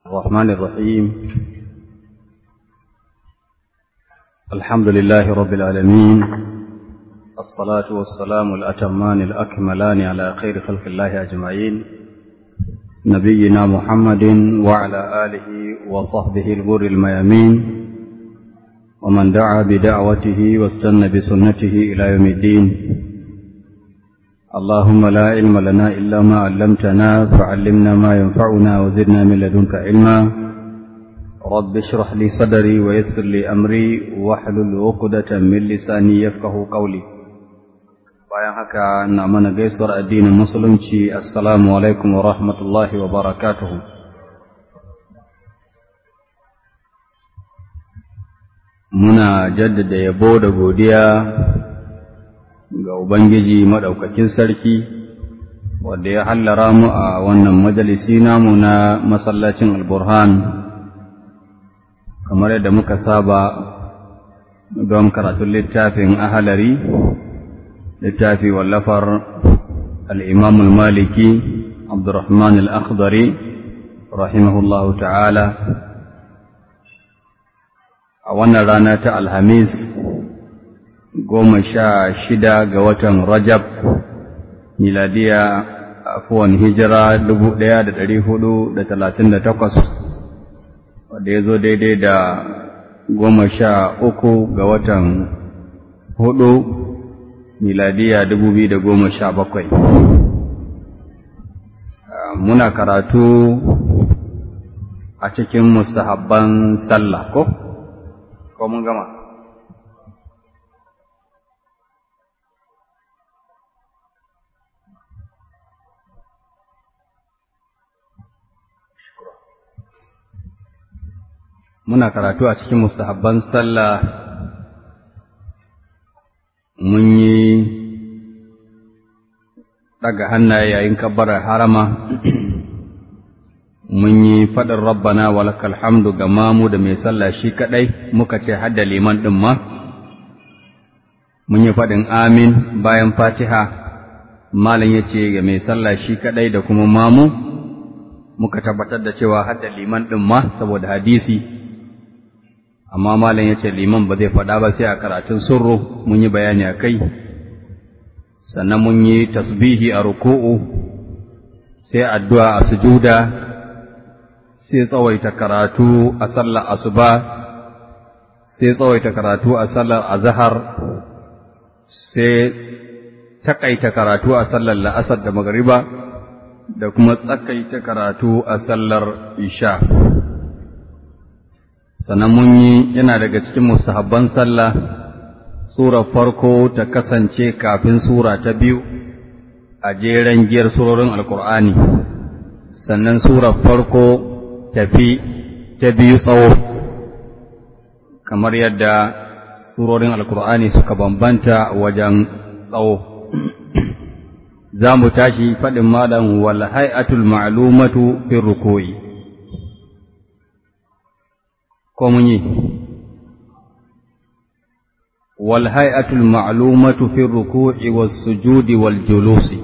الرحمن الرحيم الحمد لله رب العالمين الصلاة والسلام الأتمان الأكملان على خير خلق الله أجمعين نبينا محمد وعلى آله وصحبه الغر الميامين ومن دعا بدعوته واستنى بسنته إلى يوم الدين اللهم لا علم لنا إلا ما علمتنا فعلمنا ما ينفعنا وزدنا من لدنك علما رب اشرح لي صدري ويسر لي أمري واحلل عقدة من لساني يفقه قولي bayan haka na mana gaisuwar addinin musulunci assalamu alaikum wa rahmatullahi wa barakatuhu muna jaddada yabo da godiya ga Ubangiji maɗaukakin sarki, wadda ya hallara mu a wannan majalisi namu na masallacin alburhan, kamar yadda muka saba don karatun littafin ahalari, littafi wallafar al'imamul maliki, Abdurrahman al'akhdari, rahimahullahu ta'ala, a wannan rana ta Alhamis. goma sha shida ga watan Rajab, miladiya afuwan hijira dubu ɗaya da ɗari hudu da talatin da takwas, wadda ya zo daidai da goma sha uku ga watan hudu, miladiya dubu biyu da goma sha bakwai. Muna karatu a cikin mustahabban sallah ko? Ko mun gama? muna karatu a cikin mustahabban sallah mun yi daga hannaye yayin kabbarar harama mun yi faɗin rabbana walakal hamdu ga mamu da mai sallah shi kaɗai muka ce hadda liman ɗin ma mun yi faɗin amin bayan fatiha malam ya ce ga mai sallah shi kaɗai da kuma mamu muka tabbatar da cewa hadda liman ɗin ma saboda hadisi amma malam ya ce liman ba zai faɗa ba sai a karatun surru mun yi bayani a kai sannan mun yi tasbihi a ruku'u sai addu'a a sujuda sai tsawaita karatu a sallar asuba sai tsawaita karatu a sallar azhar sai takaita karatu a sallar la'asar da magariba da kuma tsakaita karatu a sallar isha sannan mun yi yana daga cikin mustahabban sallah sura farko ta kasance kafin sura ta biyu a jeren giyar surorin alkur'ani sannan sura farko tafi ta biyu tsawo kamar yadda surorin alkur'ani suka bambanta wajen tsawo za mu tashi faɗin malam wal hay'atul ma'lumatu fi ruku'i ko mun yi wal hay'atul ma'lumatu fi ruku'i was sujudi wal julusi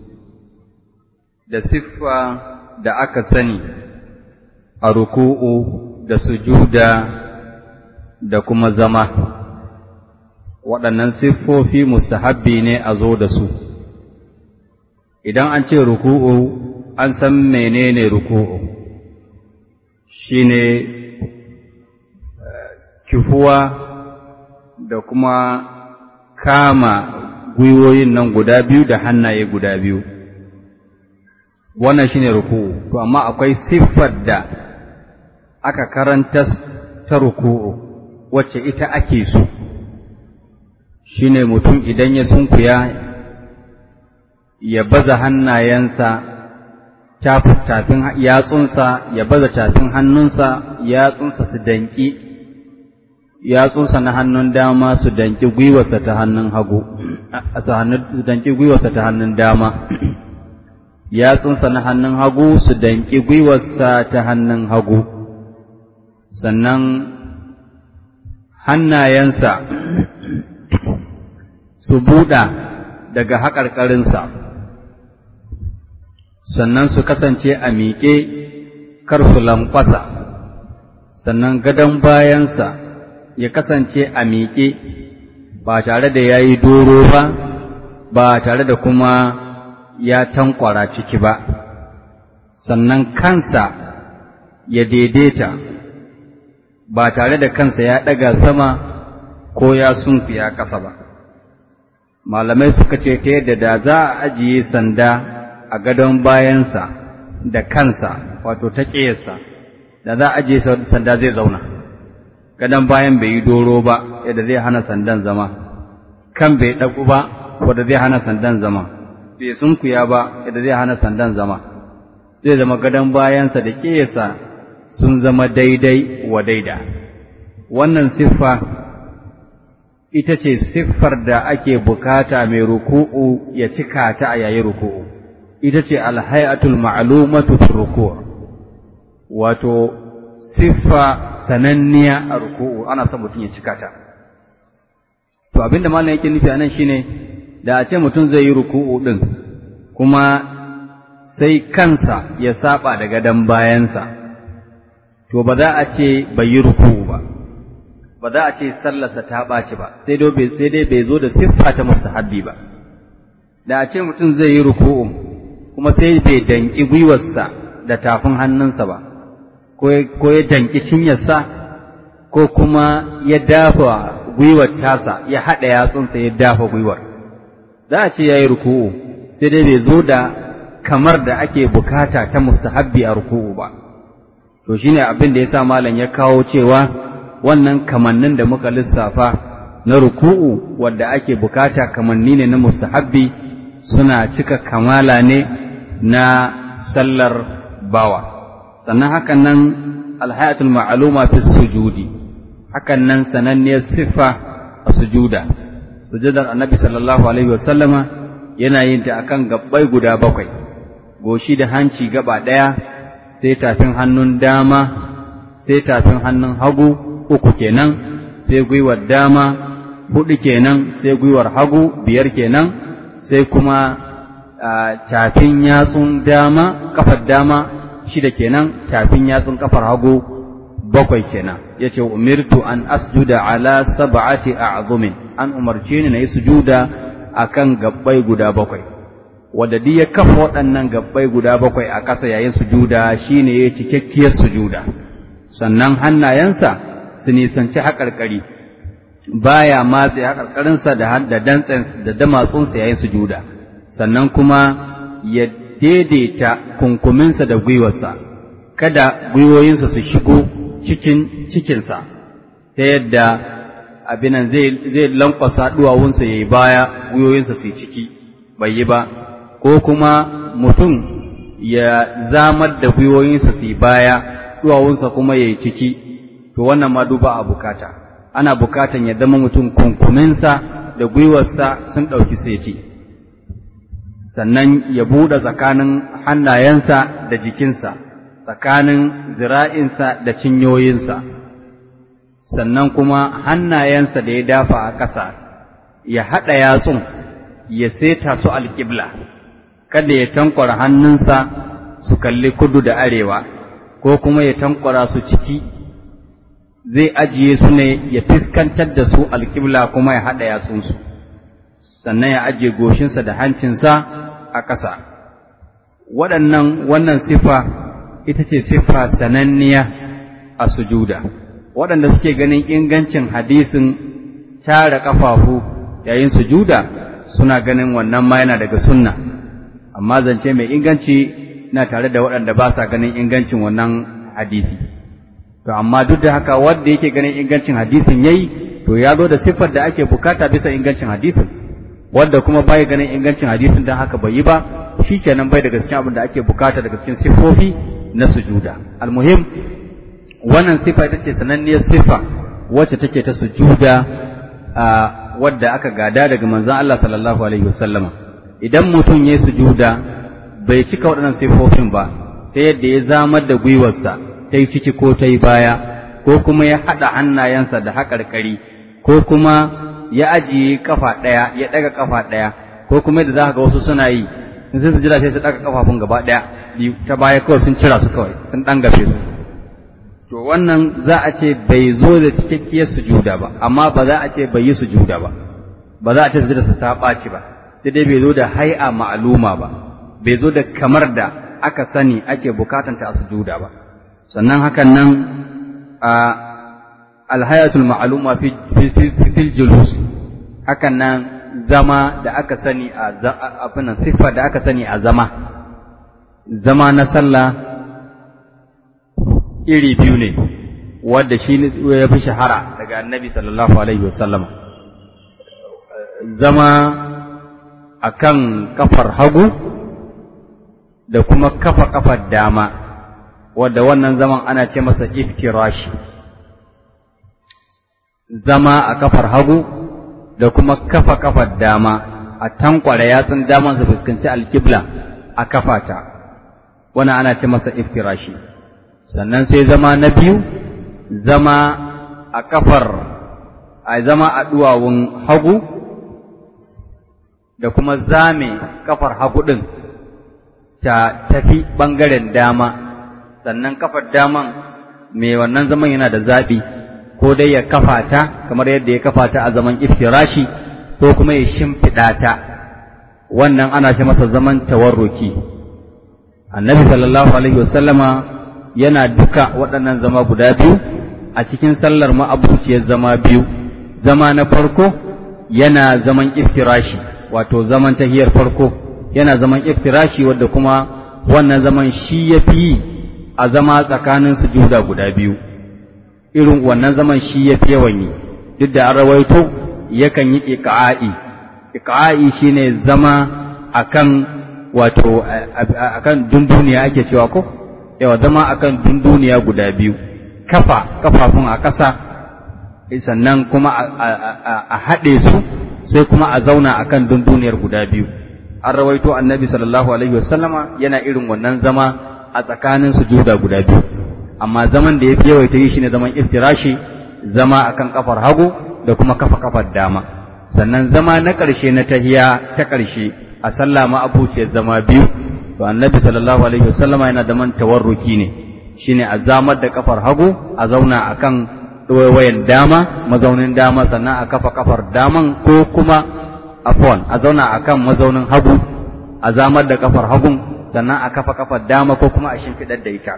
da siffa da aka sani a ruku'u da sujuda da kuma zama waɗannan siffofi mustahabbi ne a zo da su idan an ce ruku'u an san menene ruku'u shine kifuwa da kuma kama gwiwoyin nan guda biyu da hannaye guda biyu wannan shine ruku'u to amma akwai siffar da aka karanta ta ruku'u wacce ita ake so shine mutum idan ya sunkuya ya baza hannayensa tafin yatsunsa ya baza tafin hannunsa yatsunsa su danki yatsunsa na hannun dama su danki gwiwarsa ta hannun hagu su danki gwiwarsa ta hannun dama yatsunsa na hannun hagu su danki gwiwarsa ta hannun hagu sannan hannayensa su buɗa daga haƙarƙarinsa sannan su kasance a miƙe kar su lankwasa sannan gadon bayansa ya kasance a miƙe ba tare da ya yi doro ba ba tare da kuma ya tankwara ciki ba sannan kansa ya daidaita ba tare da kansa ya ɗaga sama ko ya sunfiya ƙasa ba malamai suka ce ta yadda da za a ajiye sanda a gadon bayansa da kansa wato ta ƙeyarsa da za a ajiye sanda zai zauna gadon bayan bai yi doro ba yadda zai hana sandan zama kan bai ɗagu ba wadda zai hana sandan zama bai sunkuya ba yadda zai hana sandan zama zai zama gadon bayansa da ƙeyarsa sun zama daidai wa daida wannan siffa ita ce siffar da ake bukata mai ruku'u ya cika ta a yayin ruku'u ita ce alhayatul ma'lumatu fi ruku' wato siffa sananniya a ruku'u ana son mutum ya cika ta to abinda malam yake nufi anan shine da a ce mutum zai yi ruku'u din kuma sai kansa ya saba da gadon bayansa to ba za a ce bai yi ruku'u ba ba za a ce sallarsa ta ɓaci ba sai dai bai zo da siffa ta mustahabbi ba da a ce mutum zai yi ruku'u kuma sai bai danki gwiwarsa da tafin hannunsa ba ko ya danki cinyarsa ko kuma ya dafa gwiwar tasa ya haɗa yatsunsa ya dafa gwiwar za a ce ya yi ruku'u sai dai bai zo da kamar da ake bukata ta mustahabbi a ruku'u ba to shine abin da ya sa malam ya kawo cewa wannan kamannin da muka lissafa na ruku'u wadda ake bukata kamanni ne na mustahabbi suna cika kamala ne na sallar bawa sannan hakan nan alhayatul ma'luma fi sujudi hakan nan sananniyar siffa a sujuda sujudar annabi sallallahu alaihi wasallama yana yin ta akan gabbai guda bakwai goshi da hanci gaba ɗaya sai tafin hannun dama sai tafin hannun hagu uku kenan sai gwiwar dama hudu kenan sai gwiwar hagu biyar kenan sai kuma tafin yatsun dama kafar dama shida kenan tafin yatsun kafar hagu bakwai kenan yace umirtu an asjuda ala sab'ati a'zumin an umarce ni nayi sujuda akan gabbai guda bakwai wanda duk ya kafa waɗannan gabbai guda bakwai a ƙasa yayin sujuda shine ya cikakkiyar sujuda sannan hannayensa su nisanci haƙarƙari baya matse haƙarƙarinsa da da dantsen da damatsunsa yayin sujuda sannan kuma ya daidaita kunkuminsa da gwiwarsa kada gwiwoyinsa su shigo cikin cikinsa ta yadda abinan zai zai lankwasa duwawunsa yayi baya gwiwoyinsa su ciki bai yi ba ko kuma mutum ya zamar da gwiwoyinsa su baya duwawunsa kuma yayi ciki to wannan ma duba a bukata ana bukatan ya zama mutum kunkuminsa da gwiwarsa sun ɗauki seti sannan ya buɗe tsakanin hannayensa da jikinsa tsakanin zira'insa da cinyoyinsa sannan kuma hannayensa da ya dafa a ƙasa ya haɗa yatsun ya seta su alƙibla kada ya tankwara hannunsa su kalli kudu da arewa ko kuma ya tankwara su ciki zai ajiye su ne ya fiskantar da su alƙibla kuma ya haɗa yatsunsu sannan ya ajiye goshinsa da hancinsa a ƙasa waɗannan wannan sifa ita ce sifa sananniya a sujuda waɗanda suke ganin ingancin hadisin tara ƙafafu yayin sujuda suna ganin wannan ma yana daga sunna amma zance mai inganci na tare da waɗanda ba sa ganin ingancin wannan hadisi to amma duk da haka wanda yake ganin ingancin hadisin yayi to ya zo da siffar da ake bukata bisa ingancin hadisin wanda kuma bai ganin ingancin hadisin dan haka bai yi ba shikenan bai daga cikin abin da ake bukata daga cikin siffofi na sujuda almuhim wannan sifa ita ce sananniyar sifa wacce take ta sujuda wadda aka gada daga manzon Allah sallallahu alaihi wasallama idan mutum ya sujuda bai cika waɗannan siffofin ba ta yadda ya zamar da gwiwarsa ta yi ciki ko ta yi baya ko kuma ya haɗa hannayensa da haƙarƙari ko kuma ya ajiye kafa ɗaya ya ɗaga kafa ɗaya ko kuma yadda za ka ga wasu suna yi in sai su jira sai su ɗaga kafafun gaba ɗaya biyu ta baya kawai sun cira su kawai sun ɗan gafe su to wannan za a ce bai zo da cikakkiyar sujuda ba amma ba za a ce bai yi sujuda ba ba za a ce sujuda su ta ɓaci ba sai dai bai zo da hai'a ma'aluma ba bai zo da kamar da aka sani ake bukatanta a sujuda ba sannan hakan nan a alhayatul ma'aluma fi fil julus hakan nan zama da aka sani a abinan siffa da aka sani a zama zama na sallah iri biyu ne wanda shi ya fi shahara daga annabi sallallahu alaihi wasallam zama akan kafar hagu da kuma kafa kafar dama wadda wannan zaman ana ce masa iftirashi zama a kafar hagu da kuma kafa kafar dama a tankwara yatsun daman su fuskanci alkibla a kafata wannan ana ce masa iftirashi sannan sai zama na biyu zama a kafar a zama a duwawun hagu da kuma zame kafar hagu ɗin ta tafi ɓangaren dama sannan kafar daman mai wannan zaman yana da zaɓi ko dai ya kafa ta kamar yadda ya kafa ta a zaman iftirashi ko kuma ya shimfiɗa ta wannan ana shi masa zaman tawarruki annabi sallallahu alaihi wasallama yana duka waɗannan zama guda biyu a cikin sallar ma'abuciyar zama biyu zama na farko yana zaman iftirashi wato zaman tahiyar farko yana zaman iftirashi wadda kuma wannan zaman shi ya fi a zama tsakanin sujuda guda biyu irin wannan zaman shi ya fi yawan yi duk da an rawaito yakan yi iqa'i iqa'i shine zama akan wato akan dunduniya ake cewa ko yawa zama akan dunduniya guda biyu kafa kafafun a ƙasa sannan kuma a haɗe su sai kuma a zauna akan dunduniyar guda biyu an rawaito annabi sallallahu alaihi wasallama yana irin wannan zama a tsakanin sujuda guda biyu amma zaman da ya fi yawaita yi shine zaman iftirashi zama akan kafar hagu da kuma kafa kafar dama sannan zama na ƙarshe na tahiya ta ƙarshe a sallah ma abuciyar zama biyu to annabi sallallahu alaihi wasallama yana da man tawarruki ne shine a zamar da kafar hagu a zauna akan wayan dama mazaunin dama sannan a kafa kafar daman ko kuma afwan a zauna akan mazaunin hagu a zamar da kafar hagun sannan a kafa kafar dama ko kuma a shimfiɗar da ita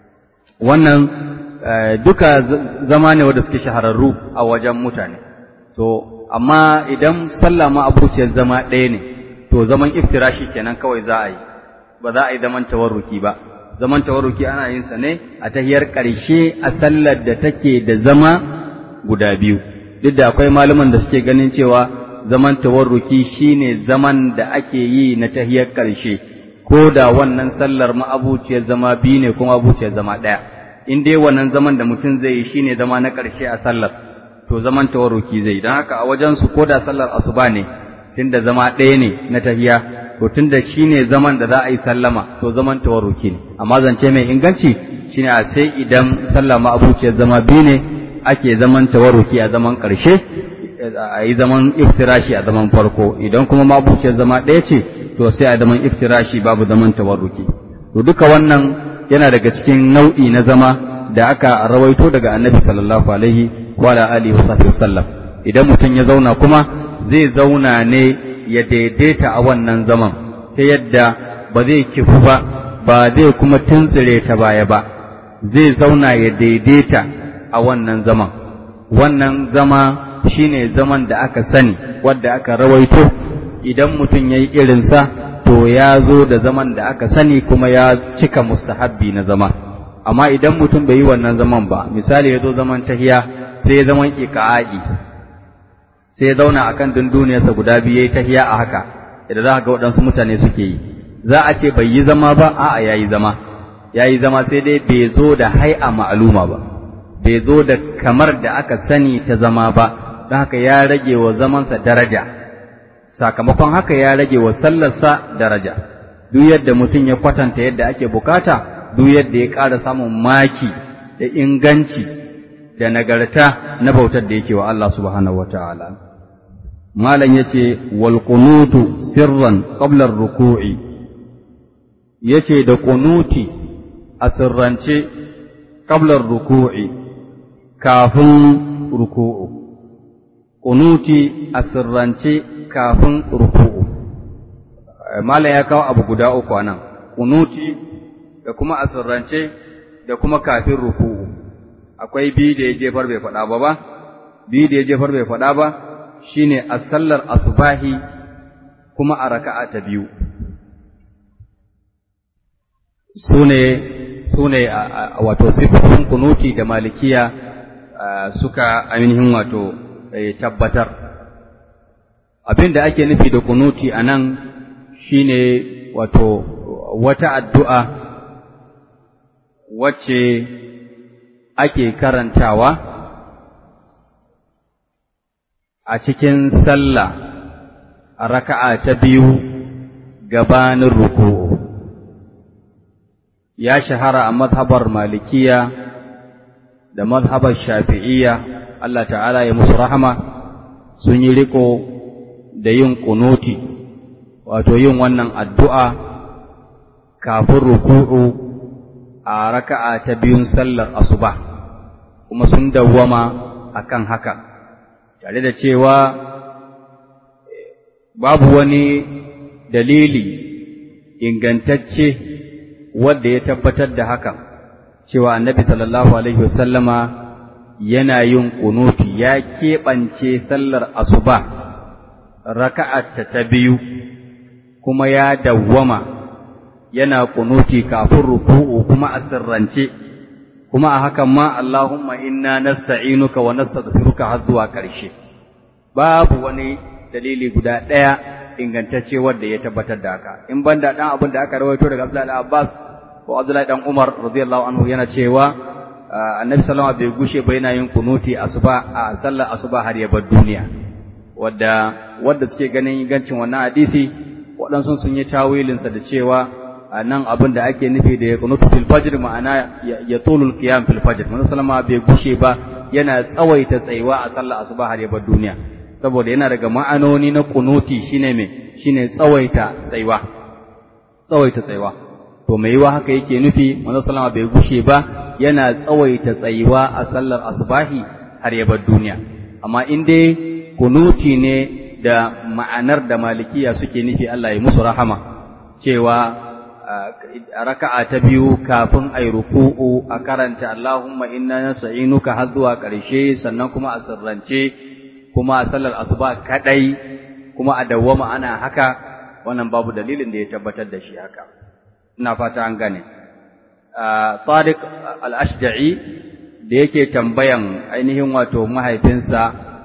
wannan duka zama ne wanda suke shahararru a wajen mutane to amma idan sallah ma abuciyar zama ɗaya ne to zaman iftirashi kenan kawai za a yi ba za a yi zaman tawarruki ba zaman tawarruki ana yin sa ne a tahiyar ƙarshe a sallar da take da zama guda biyu duk da akwai malaman da suke ganin cewa zaman tawarruki shine zaman da ake yi na tahiyar ƙarshe ko da wannan sallar ma'abuciyar zama biyu ne kuma abuciyar zama ɗaya in dai wannan zaman da mutum zai yi shine zama na ƙarshe a sallar to zaman tawarruki zai don haka a wajen su ko da sallar asuba ne tunda zama ɗaya ne na tahiya to tunda shine zaman da za a yi sallama to zaman tawarruki ne amma zance mai inganci shine a sai idan sallah ma'abuciyar zama biyu ne ake zaman tawarruki a zaman ƙarshe a yi zaman iftirashi a zaman farko idan kuma ma'abuciyar zama ɗaya ce to sai a zaman iftirashi babu zaman tawarruki to duka wannan yana daga cikin nau'i na zama da aka rawaito daga annabi sallallahu alaihi wa alihi wa sahbihi sallam idan mutum ya zauna kuma zai zauna ne ya daidaita a wannan zaman ta yadda ba zai kifu ba ba zai kuma tuntsire ta baya ba zai zauna ya daidaita a wannan zaman wannan zama shine zaman da aka sani wadda aka rawaito idan mutum ya yi irinsa to ya zo da zaman da aka sani kuma ya cika mustahabbi na zama amma idan mutum bai yi wannan zaman ba misali ya zo zaman tahiya sai ya zaman iqa'i sai ya zauna akan dunduniyarsa guda biyu yayi tahiya a haka idan za ga waɗansu mutane suke yi za a ce bai yi zama ba a'a yayi zama yayi zama sai dai bai zo da hai'a ma'aluma ba bai zo da kamar da aka sani ta zama ba don haka ya rage wa zamansa daraja sakamakon haka ya rage wa sallarsa daraja duk yadda mutum ya kwatanta yadda ake bukata duk yadda ya ƙara samun maki da inganci da nagarta na bautar da yake wa Allah subhanahu wataala malam yace wal qunutu sirran qabla ar-ruku'i yace da kunuti a sirrance qablar ruku'i kafin ruku'u kunuti a sirrance kafin ruku'u malam ya kawo abu guda uku anan kunuti da kuma a sirrance da kuma kafin ruku'u akwai biyu da ya jefar bai faɗa ba ba biyu da ya jefar bai faɗa ba shine a sallar asubahi kuma a raka'a ta biyu sune sune wato sifofin kunuti da malikiya suka ainihin wato tabbatar abin da ake nufi da kunuti a nan shine wato wata addu'a wacce ake karantawa a cikin sallah a raka'a ta biyu gabanin ruku'u ya shahara a mazhabar malikiya da mazhabar shafi'iyya Allah ta'ala ya musu rahama sun yi riko da yin kunuti wato yin wannan addu'a kafin ruku'u a raka'a ta biyun sallar asuba kuma sun dawwama akan haka tare da cewa babu wani dalili ingantacce wanda ya tabbatar da hakan cewa annabi sallallahu alaihi wasallama yana yin kunuti ya keɓance sallar asuba raka'atta ta biyu kuma ya dawwama yana kunuti kafin ruku'u kuma a sirrance kuma a hakan ma Allahumma inna nasta'inuka wa nastaghfiruka har zuwa ƙarshe babu wani dalili guda ɗaya ingantacce wanda ya tabbatar da haka in banda dan abin da aka rawaito daga Abdullahi Abbas ko Abdullahi dan Umar radiyallahu anhu yana cewa Annabi sallallahu alaihi wasallam bai gushe ba yana yin kunuti asuba a sallar asuba har ya bar duniya wadda wadda suke ganin ingancin wannan hadisi waɗansu sun yi tawilinsa da cewa nan abin da ake nufi da ya kunutu fil fajr ma'ana ya tulul qiyam fil fajr manzo sallama bai gushe ba yana tsawaita tsayuwa a sallar asuba har ya bar duniya saboda yana daga ma'anoni na kunuti shine me shine tsawaita tsayuwa tsawaita tsayuwa to mai yiwa haka yake nufi manzo sallama bai gushe ba yana tsawaita tsayuwa a sallar asubahi har ya bar duniya amma in dai kunuti ne da ma'anar da malikiya suke nufi Allah ya musu rahama cewa a raka'a ta biyu kafin a yi ruku'u a karanta Allahumma inna nasta'inuka har zuwa ƙarshe sannan kuma a sirrance kuma a sallar asuba kadai kuma a dawwama ana haka wannan babu dalilin da ya tabbatar da shi haka ina fata an gane Tariq al-Ashja'i da yake tambayan ainihin wato mahaifinsa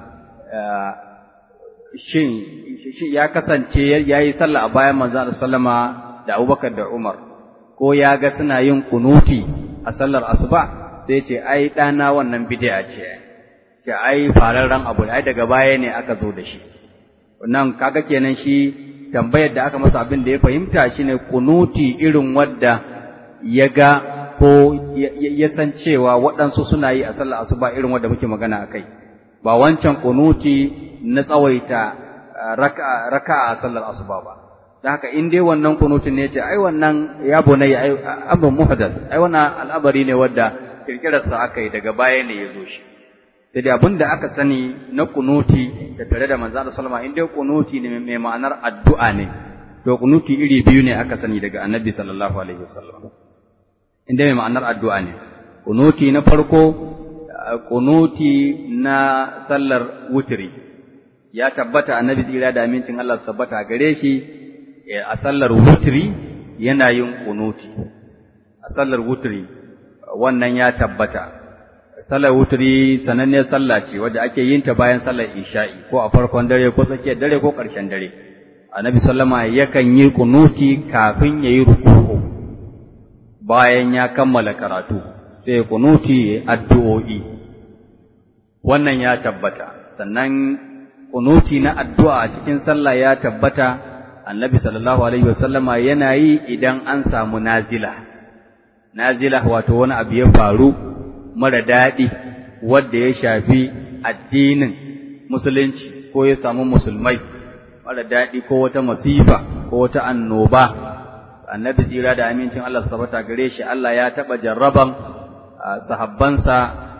shin ya kasance yayi sallah a bayan manzon sallama da Abubakar da Umar ko ya ga suna yin kunuti a sallar asuba sai ce ai dana wannan bid'a ce ce ai fararren abu ai daga baya ne aka zo da shi wannan kaga kenan shi tambayar da aka masa abin da ya fahimta shine kunuti irin wadda ya ga ko ya san cewa waɗansu suna yi a sallar asuba irin wadda muke magana akai ba wancan kunuti na tsawaita raka'a a sallar asuba ba da haka in dai wannan kunutin ne ce ai wannan ya bunayya ai abin muhdath ai wannan al'amari ne wanda kirkirar sa aka yi daga baya ne ya zo shi sai dai abin da aka sani na kunuti da tare da manzo Allah sallama in dai kunuti ne mai ma'anar addu'a ne to kunuti iri biyu ne aka sani daga annabi sallallahu alaihi wasallam in dai mai ma'anar addu'a ne kunuti na farko kunuti na sallar wutri ya tabbata annabi tsira da amincin Allah su tabbata gare shi a sallar wutri yana yin kunuti a sallar wutri wannan ya tabbata sallar wutri sananniyar sallah ce wadda ake yin ta bayan sallar isha'i ko a farkon dare ko tsakiyar dare ko ƙarshen dare annabi sallama yakan yi kunuti kafin yayi ruku'u bayan ya kammala karatu sai kunuti addu'o'i wannan ya tabbata sannan kunuti na addu'a a cikin sallah ya tabbata annabi sallallahu alaihi wasallama yana yi idan an samu nazila nazila wato wani abu ya faru mara daɗi wanda ya shafi addinin musulunci ko ya samu musulmai mara daɗi ko wata masifa ko wata annoba annabi tsira da amincin Allah sabata gare shi Allah ya taɓa jarraban sahabbansa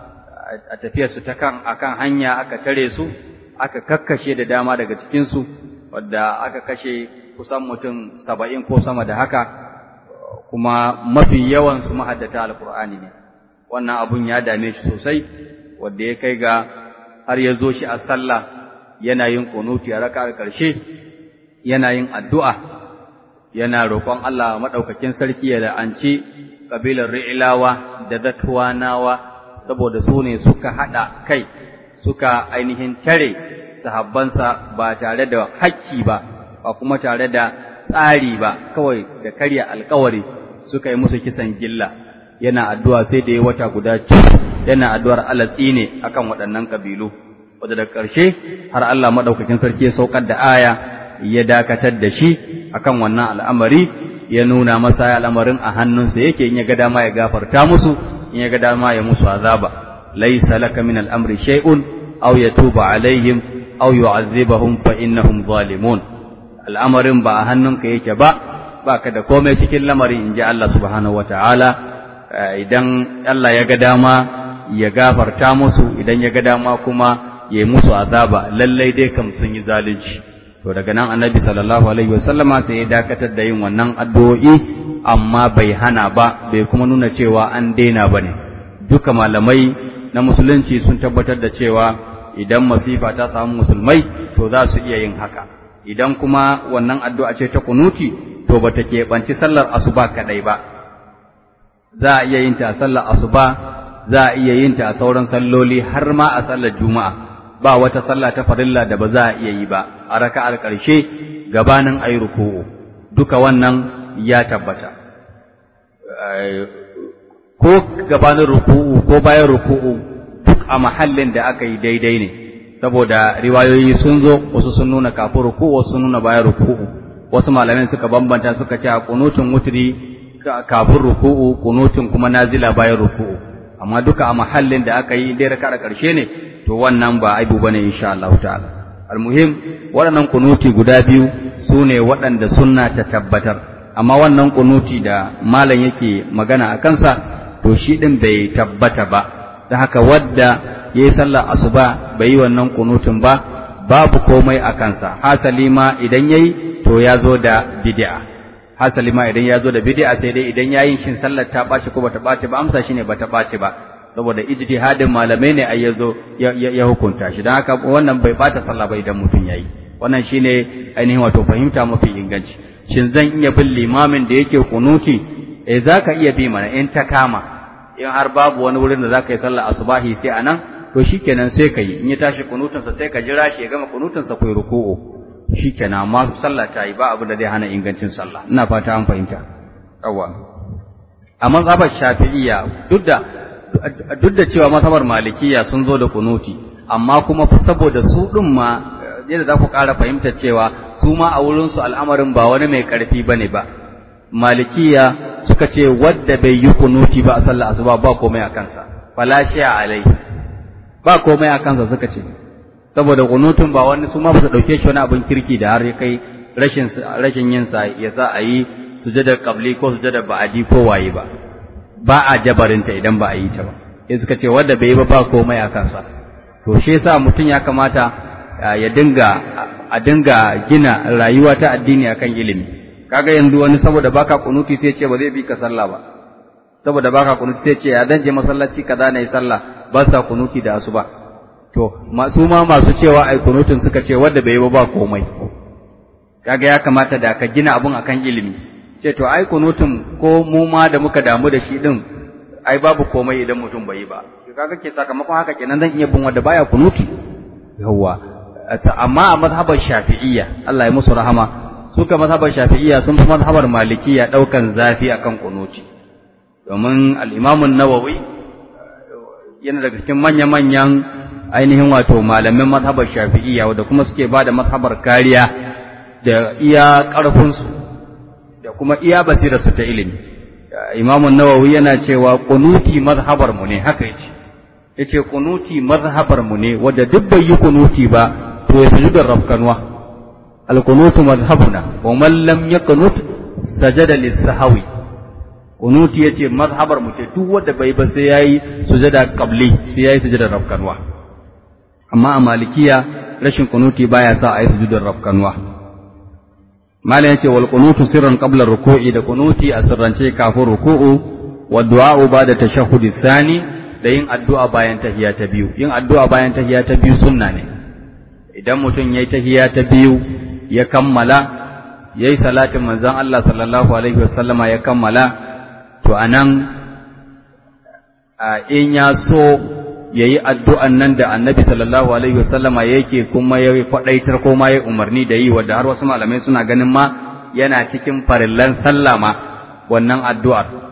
a tafiyarsu ta kan akan hanya aka tare su aka kakkashe da dama daga cikinsu wadda aka kashe kusan mutum saba'in ko sama da haka kuma mafi yawansu mahaddata alkur'ani ne wannan abun ya dame shi sosai wadda ya kai ga har ya zo shi a sallah yana yin kunuti a raka ƙarshe yana yin addu'a yana roƙon Allah maɗaukakin sarki ya la'anci ƙabilar ri'ilawa da zatwanawa saboda su ne suka haɗa kai suka ainihin tare sahabbansa ba tare da hakki ba ba kuma tare da tsari ba kawai da karya alkawari suka yi musu kisan gilla yana addu'a sai da ya wata guda yana addu'ar alatsi ne akan waɗannan kabilu wadda da ƙarshe har Allah maɗaukakin sarki ya saukar da aya ya dakatar da shi akan wannan al'amari ya nuna masa al'amarin a hannunsa yake in ya ga dama ya gafarta musu in ya ga dama ya musu azaba laysa laka min al'amri shay'un aw yatuba alaihim aw yu'azzibahum fa innahum zalimun al'amarin ba a hannunka yake ba baka da komai cikin lamarin inji Allah subhanahu wataala idan Allah ya ga dama ya gafarta musu idan ya ga dama kuma ya yi musu azaba lallai dai kam sun yi zalunci to daga nan annabi sallallahu alaihi wasallama sai ya dakatar da yin wannan addu'o'i amma bai hana ba bai kuma nuna cewa an daina bane duka malamai na musulunci sun tabbatar da cewa idan masifa ta samu musulmai to za su iya yin haka idan kuma wannan addu'a ce ta kunuti to bata keɓanci sallar asuba kaɗai ba za a iya yin ta a sallar asuba za a iya yin ta a sauran salloli har ma a sallar juma'a ba wata sallah ta farilla da ba za a iya yi ba a raka'ar ƙarshe gabanin ayi ruku'u duka wannan ya tabbata ko gabanin ruku'u ko bayan ruku'u duk a mahallin da aka yi daidai ne saboda riwayoyi sun zo wasu sun nuna kafin ruku'u wasu sun nuna bayan ruku'u wasu malamai suka bambanta suka ce a kunutun wutri kafin ruku'u kunutun kuma nazila bayan ruku'u amma duka a mahallin da aka yi dai raka'a ƙarshe ne to wannan ba aibu bane insha Allah ta'ala almuhim waɗannan kunuti guda biyu su ne waɗanda sunna ta tabbatar amma wannan kunuti da malam yake magana a kansa to shi ɗin bai tabbata ba da haka wadda ya yi sallar asuba bai yi wannan kunutun ba babu komai a kansa hasali ma idan ya yi to ya zo da bid'a hasali ma idan ya zo da bid'a sai dai idan ya yi shin sallar ta ɓaci ko bata ɓaci ba amsa shine bata ɓaci ba saboda ijtihadin malamai ne ai yazo ya hukunta shi dan haka wannan bai bata sallah ba idan mutum yayi wannan shine ainihin wato fahimta mafi inganci shin zan iya bin limamin da yake kunuti eh zaka iya bi mana in ta kama in har babu wani wurin da zaka yi sallah asubahi sai anan to shikenan sai ka yi in ya tashi kunutun sa sai ka jira shi ya gama kunutun sa kai ruku'u shikenan amma sallah ta yi ba abu da zai hana ingancin sallah ina fata an fahimta yawa a mazhabar shafi'iyya duk da duk da cewa masabar malikiya sun zo da kunuti amma kuma saboda su ɗin ma yadda za ku ƙara fahimta cewa su ma a wurinsu al'amarin ba wani mai ƙarfi ba ne ba malikiya suka ce wadda bai yi kunuti ba a sallah asuba ba komai a kansa falashiya alai ba komai a kansa suka ce saboda kunutun ba wani su ma ba su ɗauke shi wani abin kirki da har ya kai rashin rashin yin sa ya sa a yi sujada qabli ko sujada ba'adi ko waye ba ba a jabarinta idan ba a yi ta ba sai suka ce wanda bai yi ba ba komai a kansa to shi yasa mutum ya kamata ya dinga a dinga gina rayuwa ta addini akan ilimi kaga yanzu wani saboda baka kunuti sai ce ba zai bi ka sallah ba saboda baka kunuti sai ce ya dan je masallaci kaza na yi sallah ba sa kunuti da asuba to masu ma masu cewa ai kunutun suka ce wanda bai yi ba ba komai kaga ya kamata da ka gina abun akan ilimi ce to ai kunutun ko mu ma da muka damu da shi din ai babu komai idan mutum bai yi ba kaga ke sakamakon haka kenan zan iya bin wanda baya kunuti yawa amma a mazhabar shafi'iyya Allah ya musu rahama suka mazhabar shafi'iyya sun fi mazhabar malikiya daukan zafi akan kunuti domin al-Imam an-Nawawi yana daga cikin manya-manyan ainihin wato malamin mazhabar shafi'iyya wanda kuma suke bada mazhabar kariya da iya ƙarfinsu da kuma iya basirarsu ta ilimi imamun nawawi yana cewa kunuti mazhabar mu ne haka yace yace kunuti mazhabar mu ne wanda duk bai yi kunuti ba to ya sujudu rafkanwa al kunutu mazhabuna wa man lam yaqnut sajada lis-sahwi kunuti yace mazhabar mu ce duk wanda bai ba sai yayi sujada qabli sai yayi sujada rafkanwa amma a malikiya rashin kunuti baya sa a yi sujudar rafkanwa malam yace wal qunutu sirran qabla ruku'i da kunuti a sirrance kafin ruku'u wa du'a'u ba'da tashahhudi thani da yin addu'a bayan tahiyya ta biyu yin addu'a bayan tahiyya ta biyu sunna ne idan mutum yayi tahiyya ta biyu ya kammala yayi salatin manzon Allah sallallahu alaihi wasallama ya kammala to anan in ya so yayi addu'an nan da Annabi sallallahu alaihi wasallama yake kuma ya kwadaitar ko ma ya umarni da yi wanda har wasu malamai suna ganin ma yana cikin farillan sallama wannan addu'ar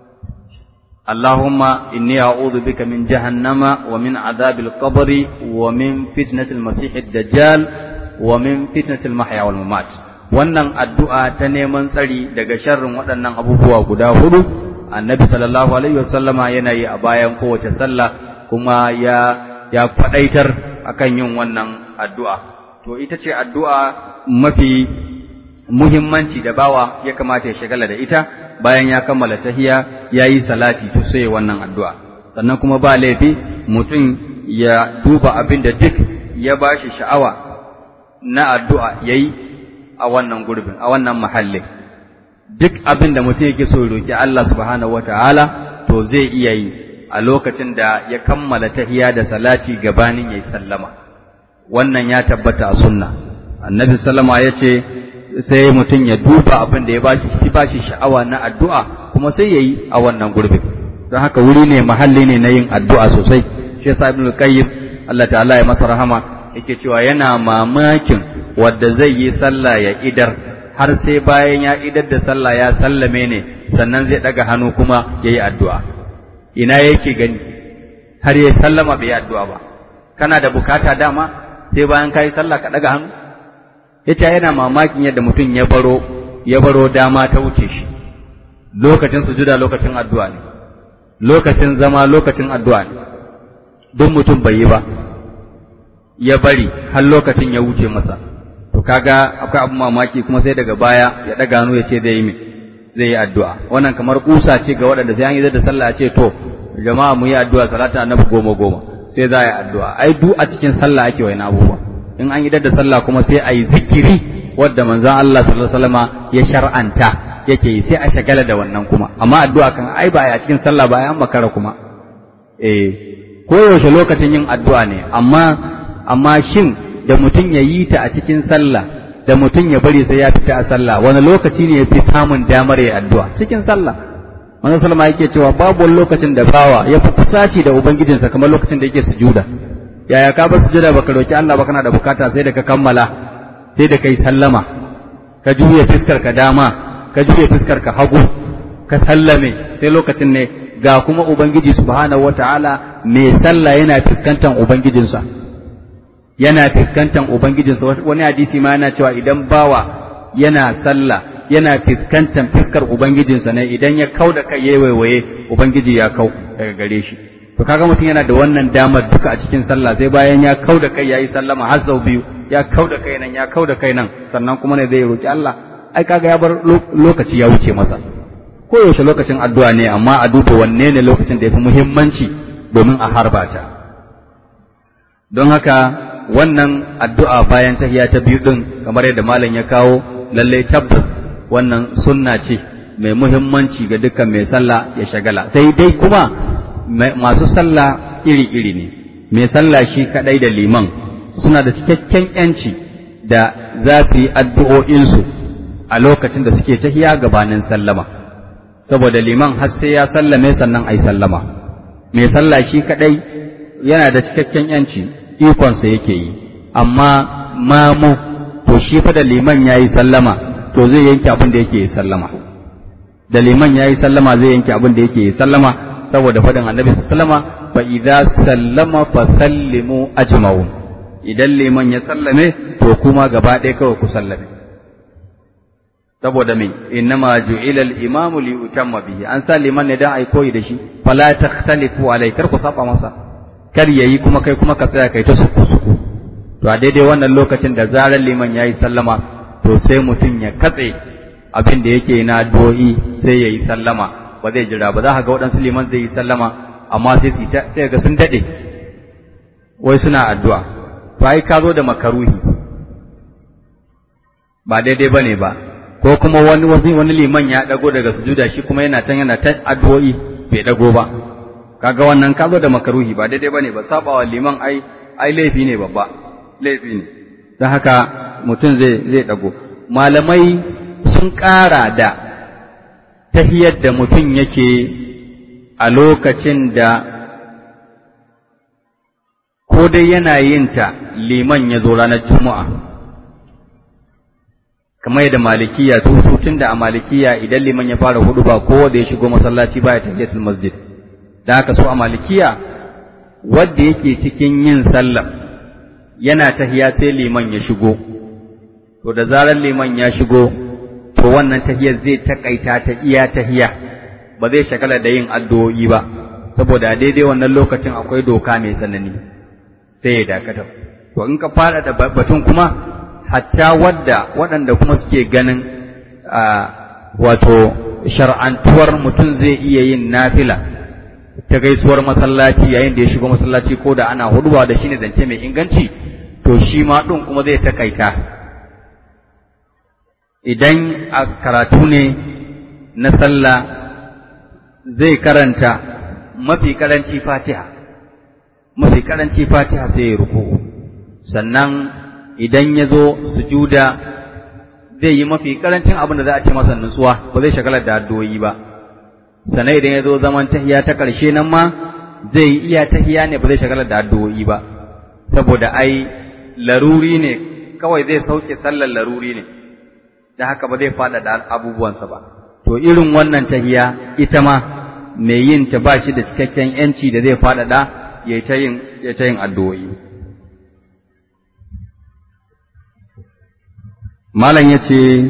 اللهم إني أعوذ بك من جهنم ومن عذاب القبر ومن فتنة المسيح الدجال ومن فتنة المحيا والممات wannan addu'a ta neman tsari daga sharrin waɗannan abubuwa guda hudu annabi sallallahu alaihi wasallama yana yi a bayan kowace sallah kuma ya ya faɗaitar akan yin wannan addu'a to ita ce addu'a mafi muhimmanci da bawa ya kamata ya shagala da ita bayan ya kammala tahiya ya yi salati to sai wannan addu'a sannan kuma ba laifi mutum ya duba abin da duk ya ba shi sha'awa na addu'a ya yi a wannan gurbin a wannan mahallin duk abin da mutum yake so ya roƙi Allah subhanahu wa ta'ala to zai iya yi a lokacin da ya kammala tahiya da salati gabanin ya yi sallama wannan ya tabbata a sunna annabi sallama ya ce sai mutum ya duba abin da ya bashi shi bashi sha'awa na addu'a kuma sai yayi a wannan gurbin don haka wuri ne mahalli ne na yin addu'a sosai shi yasa ibnu qayyim Allah ta'ala ya masa rahama yake cewa yana mamakin wanda zai yi sallah ya idar har sai bayan ya idar da sallah ya sallame ne sannan zai daga hannu kuma yayi addu'a ina yake gani har ya sallama bai yi addu'a ba kana da bukata dama sai bayan kai sallah ka daga hannu yace yana mamakin yadda mutum ya baro ya baro dama ta wuce shi lokacin sujuda lokacin addu'a ne lokacin zama lokacin addu'a ne don mutum bai yi ba ya bari har lokacin ya wuce masa to kaga akwai abu mamaki kuma sai daga baya ya daga hannu ya ce zai yi me zai yi addu'a wannan kamar kusa ce ga waɗanda sai an yi da sallah ce to jama'a mu yi addu'a salata annabi goma goma sai za a yi addu'a ai duk a cikin sallah ake wani abubuwa in an idar da sallah kuma sai a yi zikiri wadda manzon Allah sallallahu alaihi wasallama ya shar'anta yake yi sai a shagala da wannan kuma amma addu'a kan ai ba a cikin sallah ba an makara kuma eh ko yaushe lokacin yin addu'a ne amma amma shin da mutum ya yi ta a cikin sallah da mutum ya bari sai ya fita a sallah wani lokaci ne ya fi samun damar ya addu'a cikin sallah manzon sallama yake cewa babu wani lokacin da bawa ya fi kusaci da ubangijinsa kamar lokacin da yake sujuda yaya ka bar sujada baka roki Allah ba kana da bukata sai da ka kammala sai da kai sallama ka juye fiskar ka dama ka juye fiskar ka hagu ka sallame sai lokacin ne ga kuma ubangiji subhanahu wataala mai sallah yana fuskantar ubangijinsa yana fuskantar ubangijinsa wani hadisi ma yana cewa idan bawa yana sallah yana fuskantar fuskar ubangijinsa ne idan ya kau da kai yayi waiwaye ubangiji ya kau daga gare shi to kaga mutum yana da wannan damar duka a cikin sallah sai bayan ya kau da kai yayi sallama har sau biyu ya kau da kai nan ya kau da kai nan sannan kuma ne zai roki Allah ai kaga ya bar lokaci ya wuce masa ko yaushe lokacin addu'a ne amma a duba wanne ne lokacin da yafi muhimmanci domin a harba ta don haka wannan addu'a bayan tahiya ta biyu din kamar yadda malam ya kawo lalle tabbas wannan sunna ce mai muhimmanci ga dukkan mai sallah ya shagala sai dai kuma masu sallah iri-iri ne mai sallah shi kadai da liman suna da cikakken yanci da za su yi addu'o'insu a lokacin da suke tahiya gabanin sallama saboda liman har sai ya sallame sannan ai sallama mai sallah shi kadai yana da cikakken yanci ikonsa yake yi amma mamu to shi fa da liman ya yi sallama to zai yanke abin da yake yi sallama da liman ya yi sallama zai yanke abin da yake yi sallama saboda faɗin annabi sallama fa idza sallama fa sallimu ajma'un idan liman ya sallame to kuma gaba ɗaya kawai ku sallame saboda me innama ju'ila al-imamu li utamma bihi an sa liman ne dan ai koyi da shi fala takhtalifu alai kar ku saba masa kar yayi kuma kai kuma ka tsaya kai ta suku suku to a daidai wannan lokacin da zarar liman yayi sallama to sai mutum ya katse abin da yake na addu'o'i sai ya yi sallama ba zai jira ba za ka ga waɗansu liman zai yi sallama amma sai su ta sai ga sun daɗe wai suna addu'a to ai ka zo da makaruhi ba daidai ba ne ba ko kuma wani wani liman ya ɗago daga sujuda shi kuma yana can yana ta addu'o'i bai ɗago ba kaga wannan ka zo da makaruhi ba daidai ba ne ba sabawa liman ai ai laifi ne babba laifi ne don haka mutum zai zai ɗago malamai sun ƙara da tahiyar da mutum yake a lokacin da ko dai yana yin ta liman ya zo ranar juma'a kamar yadda malikiya su tun da a malikiya idan liman ya fara hudu ba kowa da ya shigo masallaci baya tahiyatul masjid da haka so a malikiya wanda yake cikin yin sallah yana tahiya sai liman ya shigo to da zarar liman ya shigo to wannan tahiyar zai takaita ta iya tahiya ba zai shagala da yin addu'o'i ba saboda daidai wannan lokacin akwai doka mai sanani sai ya dakata to in ka fara da batun kuma hatta wadda waɗanda kuma suke ganin wato shar'antuwar mutum zai iya yin nafila ta gaisuwar masallaci yayin da ya shigo masallaci ko da ana huduwa da shine zance mai inganci to shi ma ɗin kuma zai takaita idan a karatu ne na sallah zai karanta mafi karanci fatiha mafi karanci fatiha sai ya ruku sannan idan ya zo sujuda zai yi mafi karancin abin da za a ce masa nutsuwa ba zai shagalar da addu'o'i ba sannan idan ya zo zaman tahiya ta ƙarshe nan ma zai yi iya tahiya ne ba zai shagalar da addu'o'i ba saboda ai laruri ne kawai zai sauke sallar laruri ne da haka ba zai faɗaɗa abubuwansa ba to irin wannan tahiya ita ma mai yin ta ba shi da cikakken yanci da zai faɗaɗa ya ta yin ya ta yin addu'o'i malam yace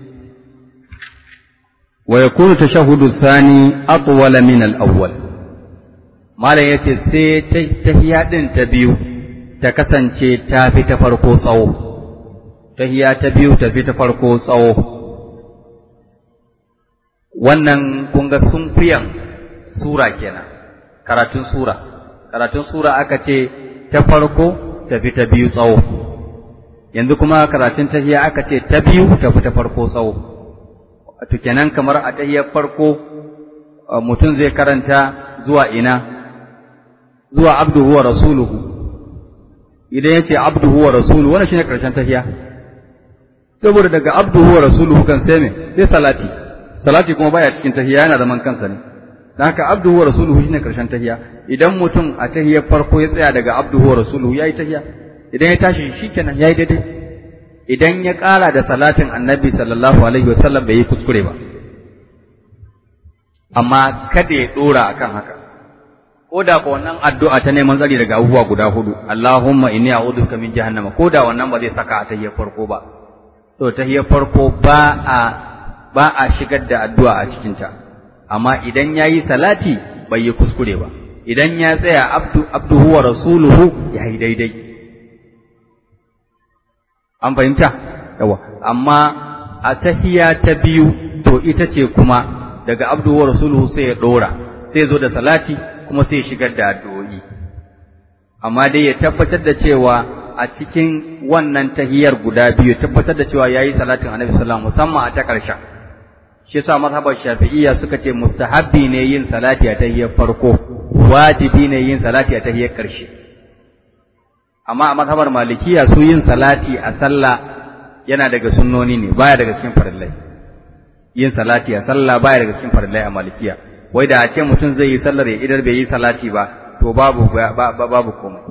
wa yakunu tashahhudu thani atwala min al-awwal malam yace sai tahiya din ta biyu ta kasance ta fi ta farko tsawo tahiya ta biyu ta fi ta farko tsawo wannan kun ga sunfiyan sura kenan karatun sura karatun sura aka ce ta farko ta fi ta biyu tsawo yanzu kuma karatun tahiya aka ce ta biyu ta fi ta farko tsawo to kenan kamar a tahiyar farko mutum zai karanta zuwa ina zuwa abduhu wa rasuluhu idan ya ce abduhu wa rasuluhu wannan shine karshen tahiya saboda daga abduhu wa rasuluhu kan sai me sai salati salati kuma baya cikin tahiya yana zaman kansa ne dan haka abduhu wa rasuluhu shine karshen tahiya idan mutum a tahiyar farko ya tsaya daga abduhu wa rasuluhu yayi tahiya idan ya tashi shikenan yayi daidai idan ya ƙara da salatin annabi sallallahu alaihi wasallam bai yi kuskure ba amma kada ya dora akan haka ko da ko wannan addu'a ta neman tsari daga abubuwa guda hudu Allahumma inni a'udhuka min jahannama ko da wannan ba zai saka a tahiyar farko ba to tahiyar farko ba a ba a shigar da addu'a a cikin ta amma idan yayi salati bai yi kuskure ba idan ya tsaya abdu abduhu wa rasuluhu yayi daidai an fahimta yawa amma a tahiya ta biyu to ita ce kuma daga abduhu wa rasuluhu sai ya dora sai zo da salati kuma sai ya shigar da addu'o'i amma dai ya tabbatar da cewa a cikin wannan tahiyar guda biyu tabbatar da cewa yayi salatin annabi sallallahu musamman a ta ƙarshen shi yasa mazhabar shafi'iyya suka ce mustahabbi ne yin salati a tahiyar farko wajibi ne yin salati a tahiyar ƙarshe amma a mazhabar malikiya su yin salati a sallah yana daga sunnoni ne baya daga cikin farillai yin salati a sallah baya daga cikin farillai a malikiya wai da a ce mutum zai yi sallar ya idar bai yi salati ba to babu babu komai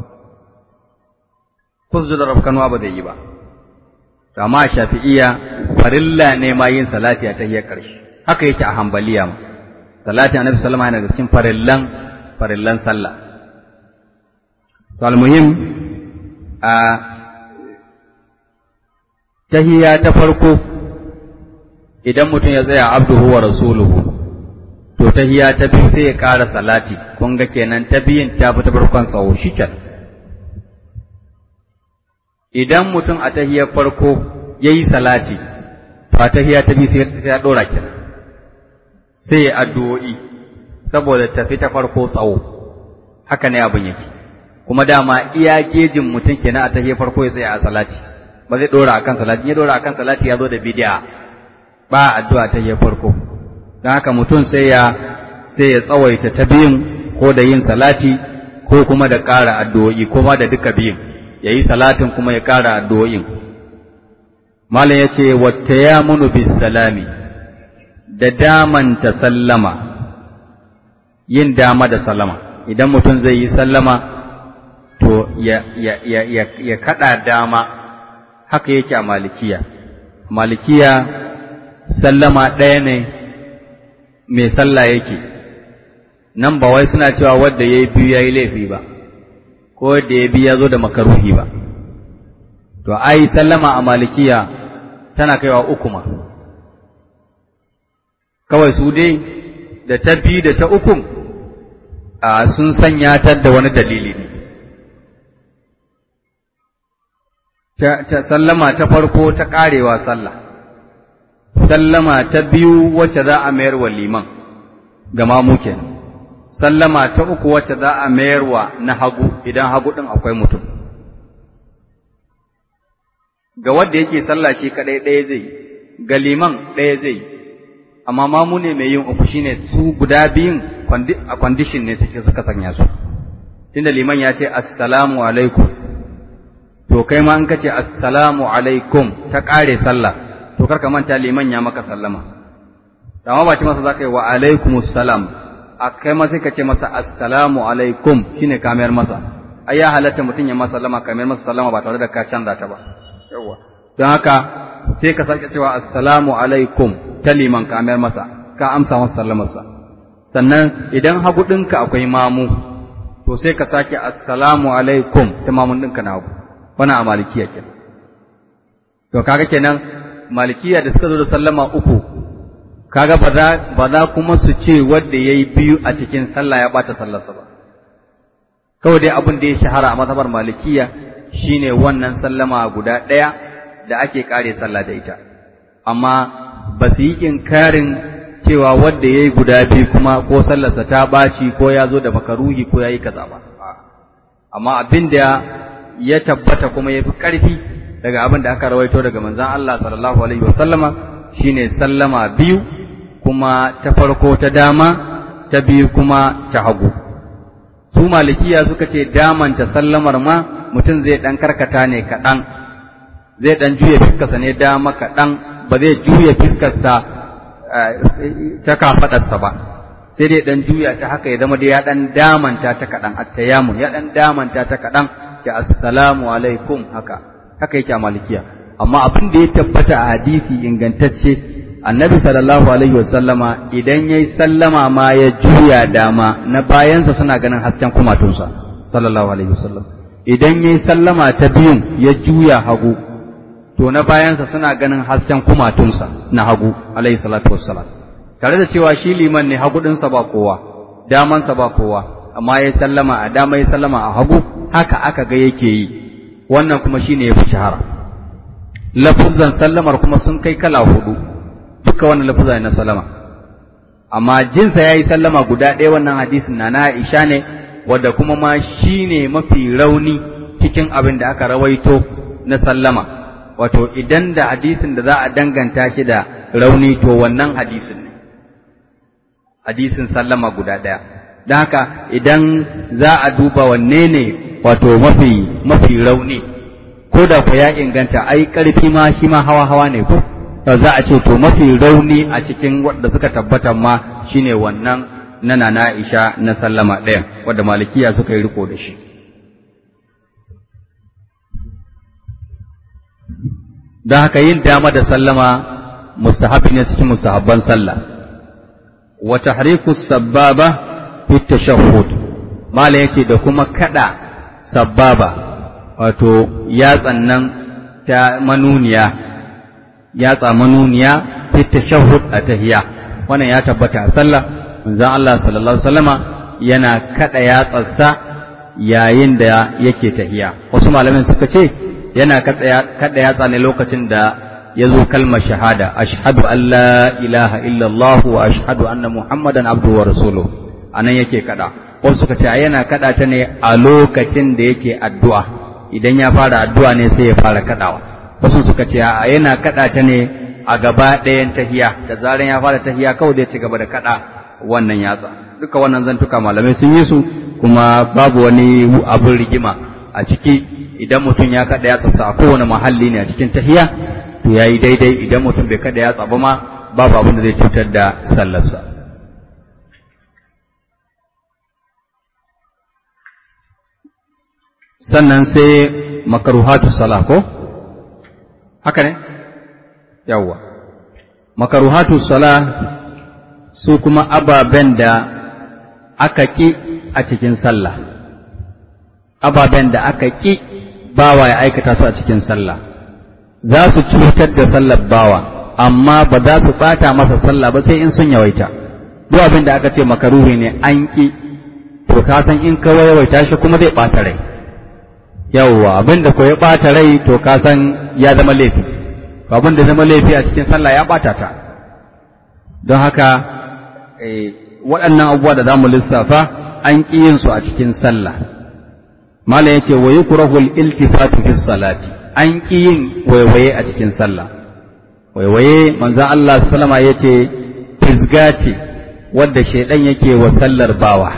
kuzu da rafkanuwa ba zai yi ba amma shafi'iyya farilla ne ma yin salati a tahiyar ƙarshe haka yake a hambaliya ma salati annabi sallama yana da cikin farillan farillan sallah to almuhim a tahiyya ta farko idan mutum ya tsaya abduhu wa rasuluhu to tahiyya ta biyu sai ya ƙara salati kun ga kenan ta biyun ta fi ta farkon tsawo shikenan idan mutum a tahiyar farko ya yi salati to to a tahiya ta biyu sai ya dora kenan sai ya addu'o'i saboda tafi ta farko tsawo haka ne abin yake kuma dama iya gejin mutum kenan a tahiyar farko ya tsaya a salati ba zai dora akan salati ya dora akan salati ya zo da bid'a ba addu'a tahiyar farko don haka mutum sai ya sai ya tsawaita ta biyun ko da yin salati ko kuma da ƙara addu'o'i kuma da duka biyun ya yi salatin kuma ya ƙara addu'o'in malam ya ce wata ya munu bis salami da damanta sallama yin dama da sallama idan mutum zai yi sallama to ya, ya, ya, ya, ya kaɗa dama haka yake a malikiya malikiya sallama ɗaya ne mai sallah yake nan ba wai suna cewa wadda ya yi biyu ya yi laifi ba ko wadda ya biyu ya zo da makaruhi ba to ai sallama a malikiya tana kaiwa uku ma kawai su dai da ta biyu da ta uku a sun sanya ta da wani dalili ne ta sallama ta farko ta karewa sallah sallama ta biyu wacce za a mayar wa liman ga mamu kenan sallama ta uku wacce za a mayar wa na hagu idan hagu ɗin akwai mutum ga wanda yake sallah shi kaɗai ɗaya zai ga liman ɗaya zai amma mamu ne mai yin uku shine su guda biyun a kwandishin ne suke suka sanya su tunda liman ya ce assalamu alaikum to kai ma in ka ce assalamu alaikum ta ƙare sallah to karka manta liman ya maka sallama amma ba ce masa zaka yi wa alaikumus salam a kai ma sai ka ce masa assalamu alaikum shine ka mayar masa ai ya halatta mutum ya masa sallama ka mayar masa sallama ba tare da ka canza ta ba yawa don haka sai ka sake cewa assalamu alaikum ta liman ka mayar masa ka amsa masa sallamarsa sannan idan hagu ɗinka akwai mamu to sai ka sake assalamu alaikum ta mamun ɗinka na hagu wannan a malikiya kenan to kaga kenan malikiya da suka zo da sallama uku kaga ba za ba za kuma su ce wanda yayi biyu a cikin sallah ya bata sallarsa ba kawai dai abin da ya shahara a mazhabar malikiya shine wannan sallama guda ɗaya da ake kare sallah da ita amma ba su yi inkarin cewa wanda yayi guda biyu kuma ko sallarsa ta baci ko ya zo da makaruhi ko yayi kaza ba amma abin da ya tabbata kuma yafi ƙarfi daga abin da aka rawaito daga manzon Allah sallallahu alaihi wasallama shine sallama biyu kuma ta farko ta dama ta biyu kuma ta hagu su malikiya suka ce damanta sallamar ma mutum zai dan karkata ne kaɗan zai dan juya fiskarsa ne dama kaɗan ba zai juya fiskarsa ta kafaɗarsa ba sai dai dan juya ta haka ya zama da ya dan damanta ta kaɗan attayamu ya dan damanta ta kaɗan ce assalamu alaikum haka haka yake a malikiya amma abin da ya tabbata a hadisi ingantacce annabi sallallahu alaihi wasallama idan yayi sallama ma ya juya dama na bayansa suna ganin hasken kumatunsa sallallahu alaihi wasallam idan yayi sallama ta biyun ya juya hagu to na bayansa suna ganin hasken kumatunsa na hagu alaihi salatu wassalam tare da cewa shi liman ne hagu ɗinsa ba kowa damansa ba kowa amma ya sallama a dama ya sallama a hagu haka aka ga yake yi wannan kuma shine ya fi shahara lafuzan sallamar kuma sun kai kala hudu duka wannan lafuzan na sallama amma jinsa yayi sallama guda ɗaya wannan hadisin na na Aisha ne wanda kuma ma shine mafi rauni cikin abin da aka rawaito na sallama wato idan da hadisin da za a danganta shi da rauni to wannan hadisin ne hadisin sallama guda ɗaya don haka idan za a duba wanne ne wato mafi mafi rauni ko da ku ya inganta ai ƙarfi ma shi ma hawa hawa ne ko za a ce to mafi rauni a cikin wanda suka tabbata ma shine wannan na nana Aisha na sallama ɗaya wanda malikiya suka yi riko da shi don haka yin dama da sallama mustahabi ne cikin mustahabban sallah wa tahriku sababa fi tashahhud mala yace da kuma kada sababa wato yatsan nan ta manuniya yatsa manuniya fi tashahhud a tahiyya wannan ya tabbata a sallah manzon Allah sallallahu alaihi wasallama yana kada yatsarsa yayin da yake tahiyya wasu malamin suka ce yana kada yatsa ne lokacin da ya zo kalmar shahada ashhadu an la ilaha illallah wa ashhadu anna muhammadan abduhu wa rasuluhu anan yake kada wasu suka ce yana kada ta ne a lokacin da yake addu'a idan ya fara addu'a ne sai ya fara kadawa wasu suka ce a yana kada ta ne a gaba ɗayan tahiya da zaran ya fara tahiya kawai zai ci gaba da kada wannan yatsa duka wannan zantuka malamai sun yi su kuma babu wani abin rigima a ciki idan mutum ya kada yatsa a kowane mahalli ne a cikin tahiya to yayi daidai idan mutum bai kada yatsa ba ma babu abin da zai cutar da sallarsa sannan sai makaruhatu sala ko haka ne yawwa makaruhatu sala su kuma ababen da aka ki a cikin sallah ababen da aka ki bawa ya aikata su a cikin sallah za su cutar da sallar bawa amma ba za su bata masa sallah ba sai in sun yawaita duk abin da aka ce makaruhi ne an ki to ka san in ka yawaita shi kuma zai bata rai yawwa abin da ko ya ɓata rai to ka san ya zama laifi abin da zama laifi a cikin sallah ya ɓata ta don haka waɗannan abubuwa da za mu lissafa an ƙi yin su a cikin sallah malam yace wa yukrahu al-iltifatu fi salati an ƙi yin waiwaye a cikin sallah waiwaye manzon Allah sallama yace fisga ce wadda shaidan yake wa sallar bawa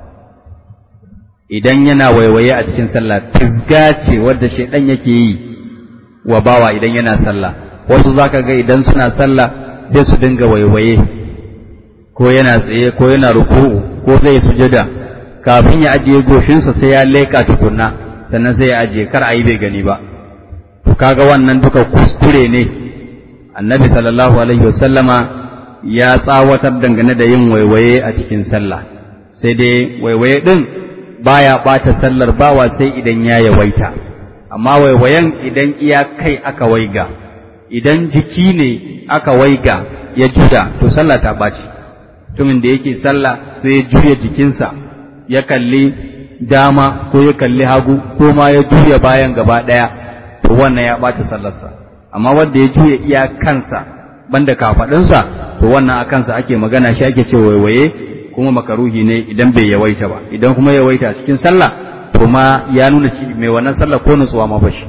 idan yana waiwaye a cikin sallah tizga ce wadda shaidan yake yi wa bawa idan yana sallah wasu zaka ga idan suna sallah sai su dinga waiwaye ko yana tsaye ko yana ruku'u ko zai sujada kafin ya ajiye goshinsa sai ya leka tukunna sannan sai ya ajiye kar a yi bai gani ba to kaga wannan duka kuskure ne annabi sallallahu alaihi wasallama ya tsawatar dangane da yin waiwaye a cikin sallah sai dai waiwaye din baya ɓata sallar bawa sai idan ya yawaita amma waiwayen idan iya kai aka waiga idan jiki ne aka waiga ya juda to sallah ta ɓaci mutumin da yake sallah sai ya juya jikinsa ya kalli dama ko ya kalli hagu ko ma ya juya bayan gaba ɗaya to wannan ya ɓata sallarsa amma wanda ya juya iya kansa banda kafaɗinsa to wannan a kansa ake magana shi ake ce waiwaye kuma makaruhi ne idan bai yawaita ba idan kuma yawaita cikin sallah to ma ya nuna ci mai wannan sallah ko nutsuwa ma bashi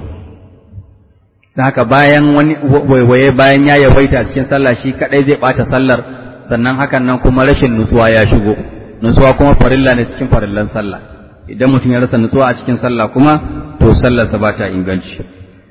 dan haka bayan wani waiwaye bayan ya yawaita cikin sallah shi kadai zai bata sallar sannan hakan nan kuma rashin nutsuwa ya shigo nutsuwa kuma farilla ne cikin farillan sallah idan mutum ya rasa nutsuwa a cikin sallah kuma to sallarsa ba ta inganci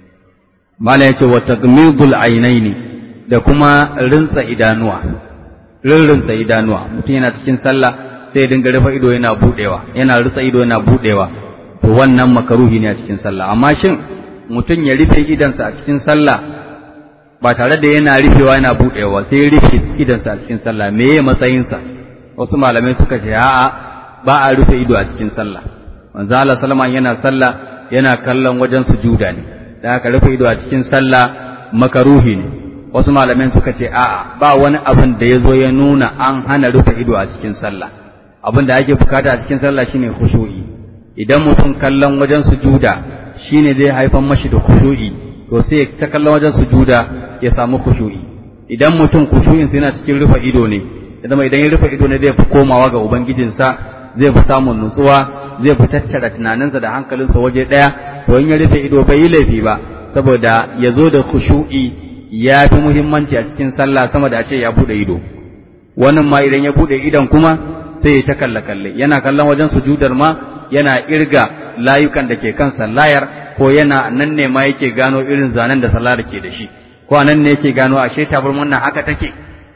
mala yace wa tagmidul ainaini da kuma rintsa idanuwa rirrinsa idanuwa mutum yana cikin sallah sai ya dinga rufe ido yana budewa yana rutsa ido yana budewa to wannan makaruhi ne a cikin sallah amma shin mutum ya rufe idansa a cikin sallah ba tare da yana rufewa yana budewa sai ya rufe idansa a cikin sallah me ya matsayinsa wasu malamai suka ce a'a ba a rufe ido a cikin sallah manzo Allah sallama yana sallah yana kallon wajen sujuda ne da haka rufe ido a cikin sallah makaruhi ne wasu malamin suka ce a'a ba wani abin da ya zo ya nuna an hana rufe ido a cikin sallah abin da ake bukata a cikin sallah shine khushu'i idan mutum kallon wajen sujuda shine zai haifan mashi da khushu'i to sai ta kallon wajen sujuda ya samu khushu'i idan mutum khushu'in yana cikin rufe ido ne ya zama idan ya rufe ido ne zai fi komawa ga ubangijinsa zai fi samun nutsuwa zai fi tattara tunaninsa da hankalinsa waje ɗaya to in ya rufe ido bai yi laifi ba saboda ya zo da khushu'i ya fi muhimmanci a cikin sallah sama da a ce ya buɗe ido wannan ma idan ya buɗe idon kuma sai ya ta kalle kalle yana kallon wajen sujudar ma yana irga layukan da ke kan sallayar ko yana nan ne ma yake gano irin zanen da sallar ke da shi ko a nan ne yake gano ashe tabarman nan haka take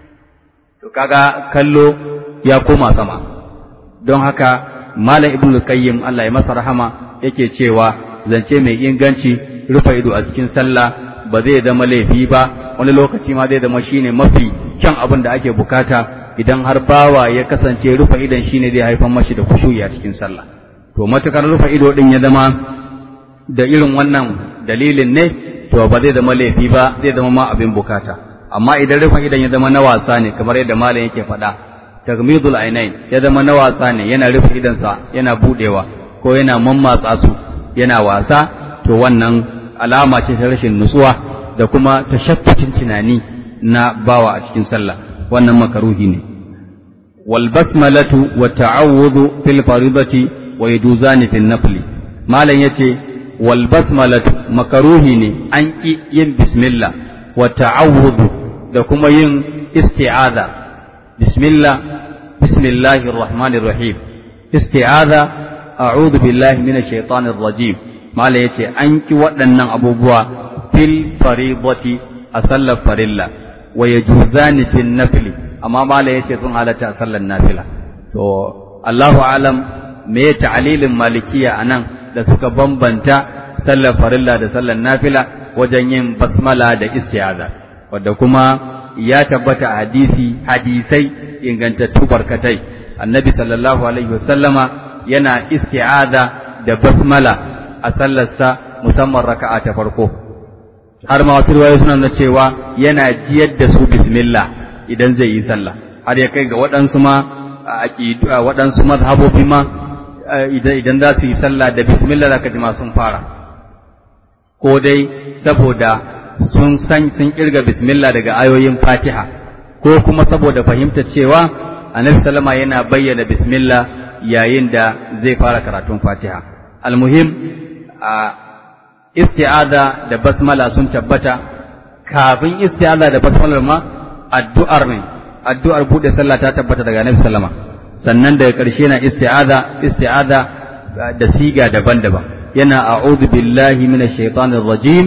to kaga kallo ya koma sama don haka malam ibnu qayyim Allah ya masa rahama yake cewa zance mai inganci rufe ido a cikin sallah ba zai zama laifi ba wani lokaci ma zai zama shine mafi kyan abin da ake bukata idan har bawa ya kasance rufe idon shine zai haifar mashi da kushuyi a cikin sallah to matukar rufe ido din ya zama da irin wannan dalilin ne to ba zai zama laifi ba zai zama ma abin bukata amma idan rufe idon ya zama na wasa ne kamar yadda malam yake faɗa tagmidul ainain ya zama na wasa ne yana rufe idonsa yana budewa ko yana mammatsa su yana wasa to wannan alama ce ta rashin nutsuwa da kuma tashattutin tunani na bawa a cikin sallah wannan makaruhi ne wal basmalatu wa ta'awudhu fil faridati wa yajuzani fil nafli malam yace wal basmalatu makaruhi ne an ki yin bismillah wa ta'awudhu da kuma yin isti'aza bismillah bismillahir rahmanir rahim isti'aza a'udhu billahi minash shaitanir rajim malam yace an ki waɗannan abubuwa fil faridati a sallar farilla wa yajuzani fil nafli amma mala yace sun halatta a sallar nafila to Allahu alam me ta'lilin malikiya anan da suka bambanta sallar farilla da sallar nafila wajen yin basmala da isti'aza wanda kuma ya tabbata a hadisi hadisai ingantattu barkatai annabi sallallahu alaihi wasallama yana isti'aza da basmala a sallarsa musamman raka'a ta farko har ma wasu riwayoyi suna nuna cewa yana jiyar da su bismillah idan zai yi sallah har ya kai ga waɗansu ma waɗansu mazhabobi ma idan za su yi sallah da bismillah zaka ji ma sun fara ko dai saboda sun san sun kirga bismillah daga ayoyin fatiha ko kuma saboda fahimtar cewa annabi sallama yana bayyana bismillah yayin da zai fara karatun fatiha almuhim a isti'aza da basmala sun tabbata kafin isti'aza da basmala ma addu'ar ne addu'ar bude sallah ta tabbata daga Annabi sallama sannan daga ƙarshe na isti'aza isti'aza da siga daban-daban yana a'udhu billahi minash shaitanir rajim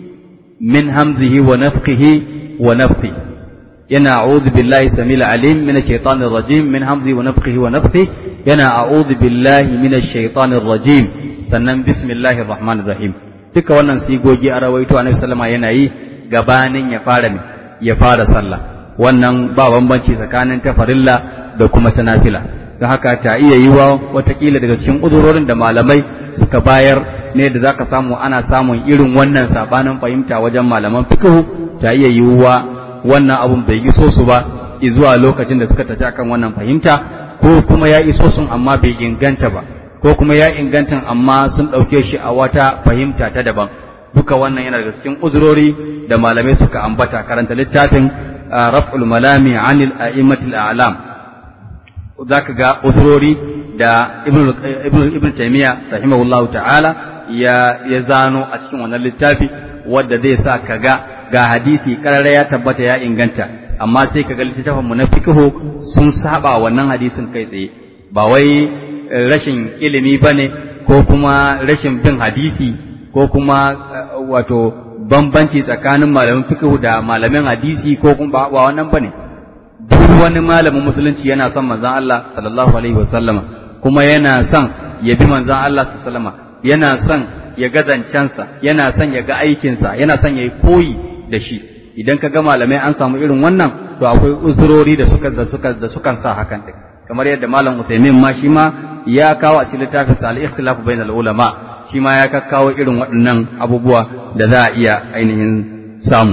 min hamzihi wa nafthihi wa nafthi yana a'udhu billahi samil alim minash shaitanir rajim min hamzihi wa nafthihi wa nafthi yana a'udhu billahi minash shaitanir rajim sannan bismillahir rahmanir rahim duka wannan sigogi a rawaito annabi sallama yana yi gabanin ya fara ne ya fara sallah wannan ba bambanci tsakanin ta farilla da kuma ta nafila don haka ta iya yiwa watakila daga cikin uzurorin da malamai suka bayar ne da zaka samu ana samun irin wannan sabanin fahimta wajen malaman fiqh ta iya yiwuwa wannan abun bai iso su ba zuwa lokacin da suka tafi akan wannan fahimta ko kuma ya iso sun amma bai inganta ba ko kuma ya inganta amma sun ɗauke shi a wata fahimta ta daban duka wannan yana daga cikin uzurori da malamai suka ambata karanta littafin raf'ul malami anil a'immatil a'lam zaka ga uzurori da ibn ibn ibn taymiya rahimahullahu ta'ala ya ya zano a cikin wannan littafi wanda zai sa kaga ga hadisi karara ya tabbata ya inganta amma sai kaga littafin mu na fiqhu sun saba wannan hadisin kai tsaye ba wai rashin ilimi ba ne ko kuma rashin bin hadisi ko kuma wato bambanci tsakanin malamin fiqh da malamin hadisi ko kuma ba wannan ba ne duk wani malamin musulunci yana son manzon Allah sallallahu alaihi wasallama kuma yana son ya bi manzon Allah sallallahu alaihi wasallama yana son ya ga zancensa yana son ya ga aikinsa yana son ya yi koyi da shi idan ka ga malamai an samu irin wannan to akwai uzurori da suka da suka da sukan sa hakan din kamar yadda malam Uthaymeen ma shi ma ya kawo a cikin littafin sa al-ikhtilaf bain al-ulama shi ma ya kakkawo irin waɗannan abubuwa da za a iya ainihin samu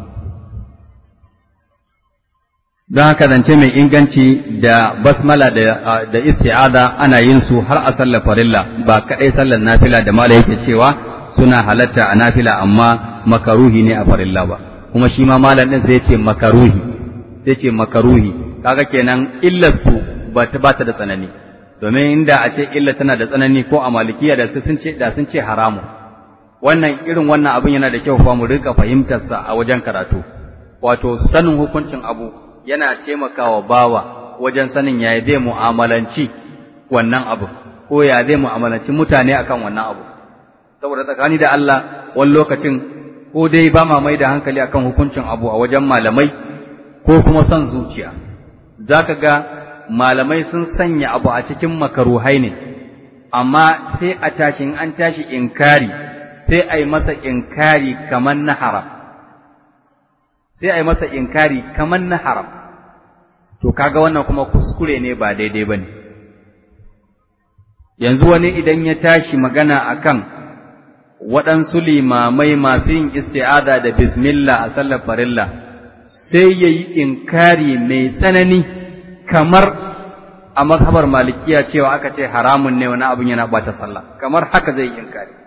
don haka zance mai inganci da basmala da da isti'aza ana yin su har a sallar farilla ba kadai sallar nafila da mala yake cewa suna halatta a nafila amma makaruhi ne a farilla ba kuma shi ma malam din sai ya ce makaruhi sai ce makaruhi kaga kenan illar su ba ta ba ta da tsanani domin inda a ce illa tana da tsanani ko a malikiya da sun ce da sun ce haramu wannan irin wannan abin yana da kyau fa mu rika fahimtar sa a wajen karatu wato sanin hukuncin abu yana taimakawa bawa wajen sanin yaya zai mu'amalanci wannan abu ko ya zai mu'amalanci mutane akan wannan abu saboda tsakani da Allah wani lokacin ko dai ba ma mai da hankali akan hukuncin abu a wajen malamai ko kuma son zuciya zaka ga malamai sun sanya abu a cikin makaruhai ne amma sai a tashi in an tashi inkari sai a yi masa inkari kamar na haram sai a yi masa inkari kamar na haram to kaga wannan kuma kuskure ne ba daidai ba ne yanzu wani idan ya tashi magana akan waɗansu limamai masu yin isti'ada da bismillah a sallar farilla sai ya yi inkari mai tsanani kamar a mazhabar malikiya cewa aka ce haramun ne wani abin yana bata sallah kamar haka zai yi inkari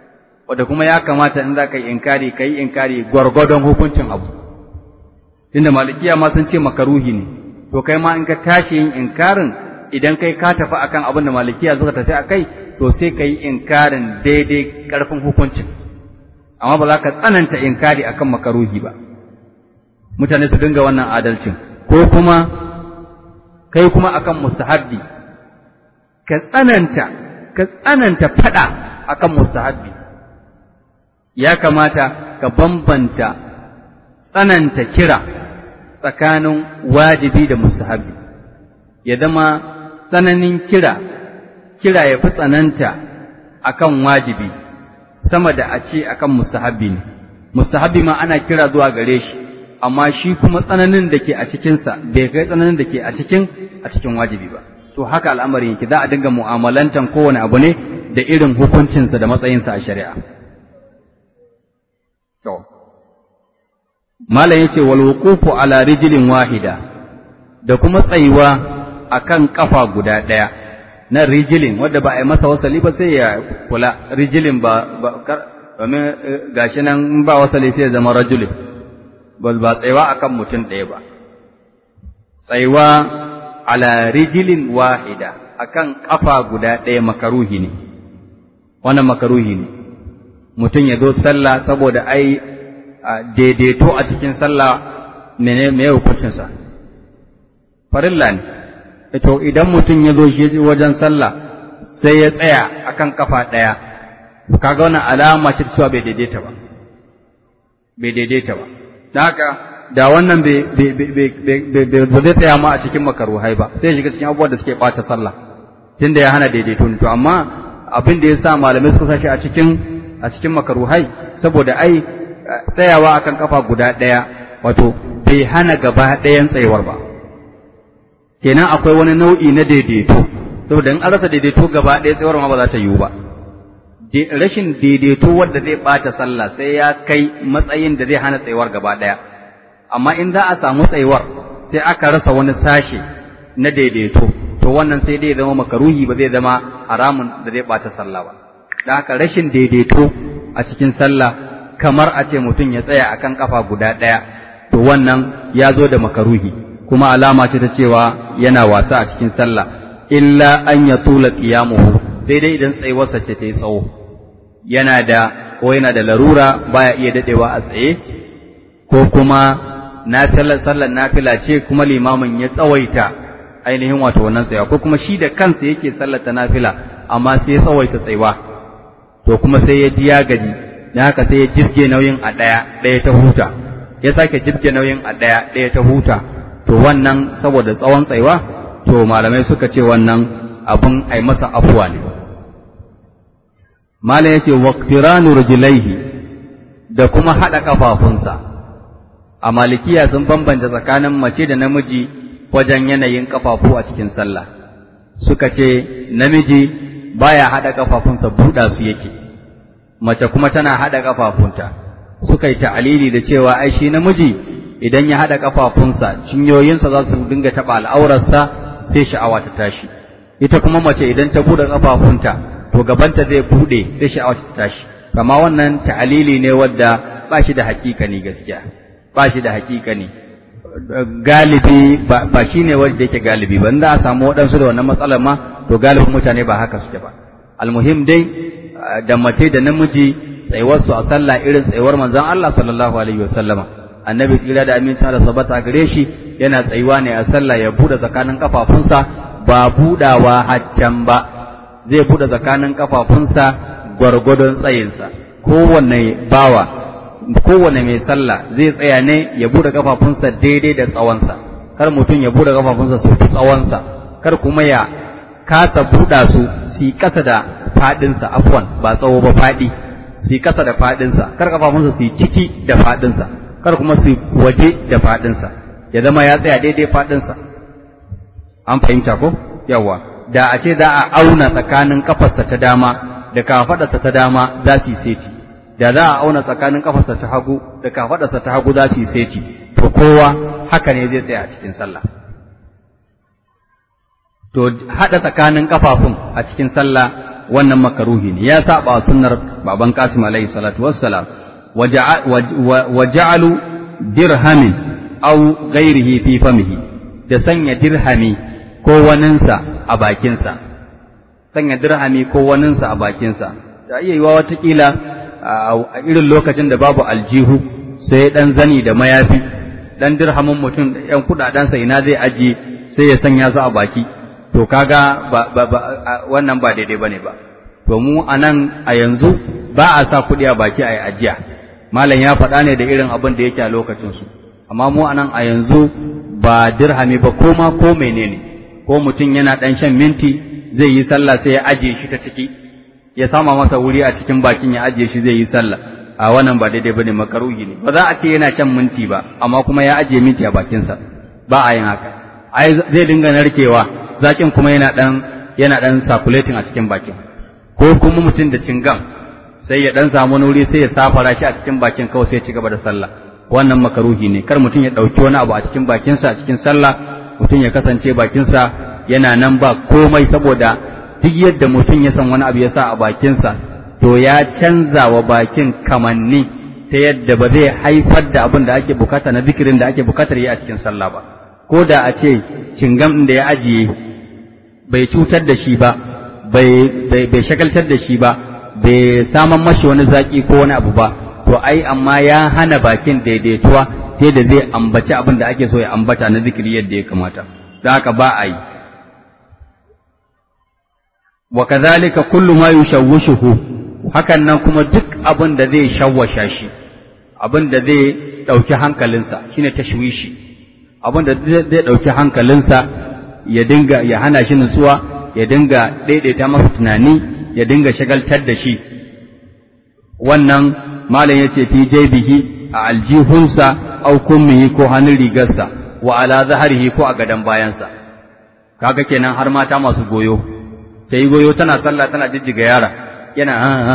wadda kuma ya kamata in za ka yi inkari ka yi inkari gwargwadon hukuncin abu tunda malikiya ma sun ce makaruhi ne to kai ma in ka tashi yin inkarin idan kai ka tafi akan abin da malikiya suka tafi a kai to sai ka yi inkarin daidai ƙarfin hukuncin amma ba za ka tsananta inkari akan makaruhi ba mutane su dinga wannan adalcin ko kuma kai kuma akan mustahabbi ka tsananta ka tsananta fada akan mustahabbi ya kamata ka bambanta tsananta kira tsakanin wajibi da mustahabbi ya zama tsananin kira kira ya fi tsananta akan wajibi sama da a ce akan mustahabbi ne mustahabbi ma ana kira zuwa gare shi amma shi kuma tsananin da ke a cikinsa bai kai tsananin da ke a cikin a cikin wajibi ba to haka al'amarin yake za a dinga mu'amalantan kowane abu ne da irin hukuncinsa da matsayinsa a shari'a to malam yace wal wuqufu ala rijlin wahida da kuma tsayuwa akan kafa guda daya na rijilin wanda ba a yi masa wasali ba sai ya kula rijilin ba domin gashi nan ba wasali sai ya zama rajulin ba ba tsayuwa akan mutum ɗaya ba tsayuwa ala rijilin wahida akan kafa guda ɗaya makaruhi ne wannan makaruhi ne mutum ya zo sallah saboda ai daidaito a cikin sallah mene me hukuncinsa farilla ne to idan mutum ya zo shi wajen sallah sai ya tsaya akan kafa ɗaya kaga wannan alama ce cewa bai daidaita ba bai daidaita ba da haka da wannan ba zai tsaya ma a cikin makaruhai ba sai shiga cikin abubuwan da suke ɓata sallah tunda ya hana daidaito to amma abin da ya sa malamai suka sashi a cikin a cikin makaruhai saboda ai tsayawa akan kafa guda ɗaya wato bai hana gaba ɗayan tsayuwar ba kenan akwai wani nau'i na daidaito saboda in an rasa daidaito gaba ɗaya tsayuwar ma ba za ta yiwu ba rashin daidaito wanda zai ɓata sallah sai ya kai matsayin da zai hana tsayuwar gaba ɗaya amma in za a samu tsayuwar sai aka rasa wani sashe na daidaito to wannan sai dai zama makaruhi ba zai zama haramun da zai ɓata sallah ba da haka rashin daidaito a cikin sallah kamar a ce mutum ya tsaya akan kafa guda ɗaya to wannan ya zo da makaruhi kuma alama ce ta cewa yana wasa a cikin sallah illa an ya tula qiyamuhu sai dai idan tsayuwarsa ce ta yi tsawo yana da ko yana da larura baya iya dadewa a tsaye ko kuma nafilar sallar nafila ce kuma limamin ya tsawaita ainihin wato wannan tsayawa ko kuma shi da kansa yake sallar ta nafila amma sai ya tsawaita tsayuwa to kuma sai ya ji ya gaji dan haka sai ya jirge nauyin a ɗaya ɗaya ta huta ya sake jirge nauyin a ɗaya ɗaya ta huta to wannan saboda tsawon tsayuwa to malamai suka ce wannan abun ai masa afuwa ne malam yace waqtiranu rijlaihi da kuma hada kafafunsa a malikiya sun bambanta tsakanin mace da namiji wajen yanayin kafafu a cikin sallah suka ce namiji baya hada kafafunsa buɗa su yake mace kuma tana hada kafafunta suka yi ta'alili da cewa ai shi namiji idan ya hada kafafunsa cinyoyinsa za su dinga taba al'aurarsa sai sha'awa ta tashi ita kuma mace idan ta bude kafafunta to gabanta zai bude sai sha'awa ta tashi kama wannan ta'alili ne wadda ba shi da hakikani gaskiya ba shi da hakikani galibi ba shi ne wanda yake galibi ba za a samu waɗansu da wannan matsalar ma to galibin mutane ba haka suke ba almuhim dai da mace da namiji tsayuwarsu a sallah irin tsayuwar manzon Allah sallallahu alaihi wasallama annabi tsira da aminci da sabata gare shi yana tsayuwa ne a sallah ya bude tsakanin kafafunsa ba budawa haccan ba zai bude tsakanin kafafunsa gwargwadon tsayinsa kowanne bawa kowanne mai sallah zai tsaya ne ya bude kafafunsa daidai da tsawonsa kar mutum ya bude kafafunsa su fi tsawonsa kar kuma ya kasa buɗa su su yi ƙasa da faɗinsa afwan ba tsawo ba faɗi su yi ƙasa da faɗinsa kar kafafunsa su yi ciki da faɗinsa kar kuma su waje da faɗinsa ya zama ya tsaya daidai faɗinsa an fahimta ko yawa da a ce za a auna tsakanin kafarsa ta dama da kafaɗarsa ta dama za su yi seti da za a auna tsakanin kafarsa ta hagu da kafaɗarsa ta hagu za su yi seti to kowa haka ne zai tsaya a cikin sallah to haɗa tsakanin kafafun a cikin sallah wannan makaruhi ne ya saba sunnar baban Qasim alaihi salatu wassalam wa ja'alu dirhamin aw ghairihi fi famihi da sanya dirhami ko waninsa a bakinsa sanya dirhami ko waninsa a bakinsa da iya yiwa watakila a irin lokacin da babu aljihu sai dan zani da mayafi dan dirhamin mutum da yan kudadensa ina zai ajiye sai ya sanya su a baki to kaga ba, ba, ba wannan ba daidai bane ba to mu anan a yanzu ba a sa kuɗi a baki a ajiya malam ya faɗa ne da irin abin da yake a lokacin su amma mu anan a yanzu ba dirhami ba ko ma ko menene ko mutum yana dan shan minti zai yi sallah sai ya ajiye shi ta ciki ya sama masa wuri a cikin bakin ya ajiye shi zai yi sallah a wannan ba daidai bane makaruhi ne ba za a ce yana shan minti ba amma kuma ya ajiye minti a bakinsa ba a yin haka ai zai dinga narkewa zakin kuma yana dan yana dan circulating a cikin bakin ko kuma mutum da cingam sai ya dan samu wuri sai ya safara shi a cikin bakin kawai sai ya ci gaba da sallah wannan makaruhi ne kar mutum ya dauki wani abu a cikin bakinsa a cikin sallah mutum ya kasance bakinsa yana nan ba komai saboda duk yadda mutum ya san wani abu ya sa a bakinsa to ya canza wa bakin kamanni ta yadda ba zai haifar da abin da ake bukata na zikirin da ake bukatar yi a cikin sallah ba ko da a ce cingam ɗin da ya ajiye bai cutar da shi ba bai shagaltar da shi ba bai saman mashi wani zaki ko wani abu ba to ai amma ya hana bakin daidaituwa ta yadda zai ambaci abin da ake so ya ambata na zikiri yadda ya kamata da haka ba a yi wa kazalika kullu ma yushawwishuhu hakan nan kuma duk abin da zai shawwasha shi abin da zai dauki hankalinsa shine tashwishi abin da zai dauki hankalinsa ya dinga ya hana shi nutsuwa ya dinga daidaita masa tunani ya dinga shagaltar da shi wannan malam yace fi jaybihi a aljihunsa au kummihi ko hannun rigarsa wa ala zaharihi ko a gadan bayansa kaga kenan har mata masu goyo ta yi goyo tana sallah tana jijjiga yara yana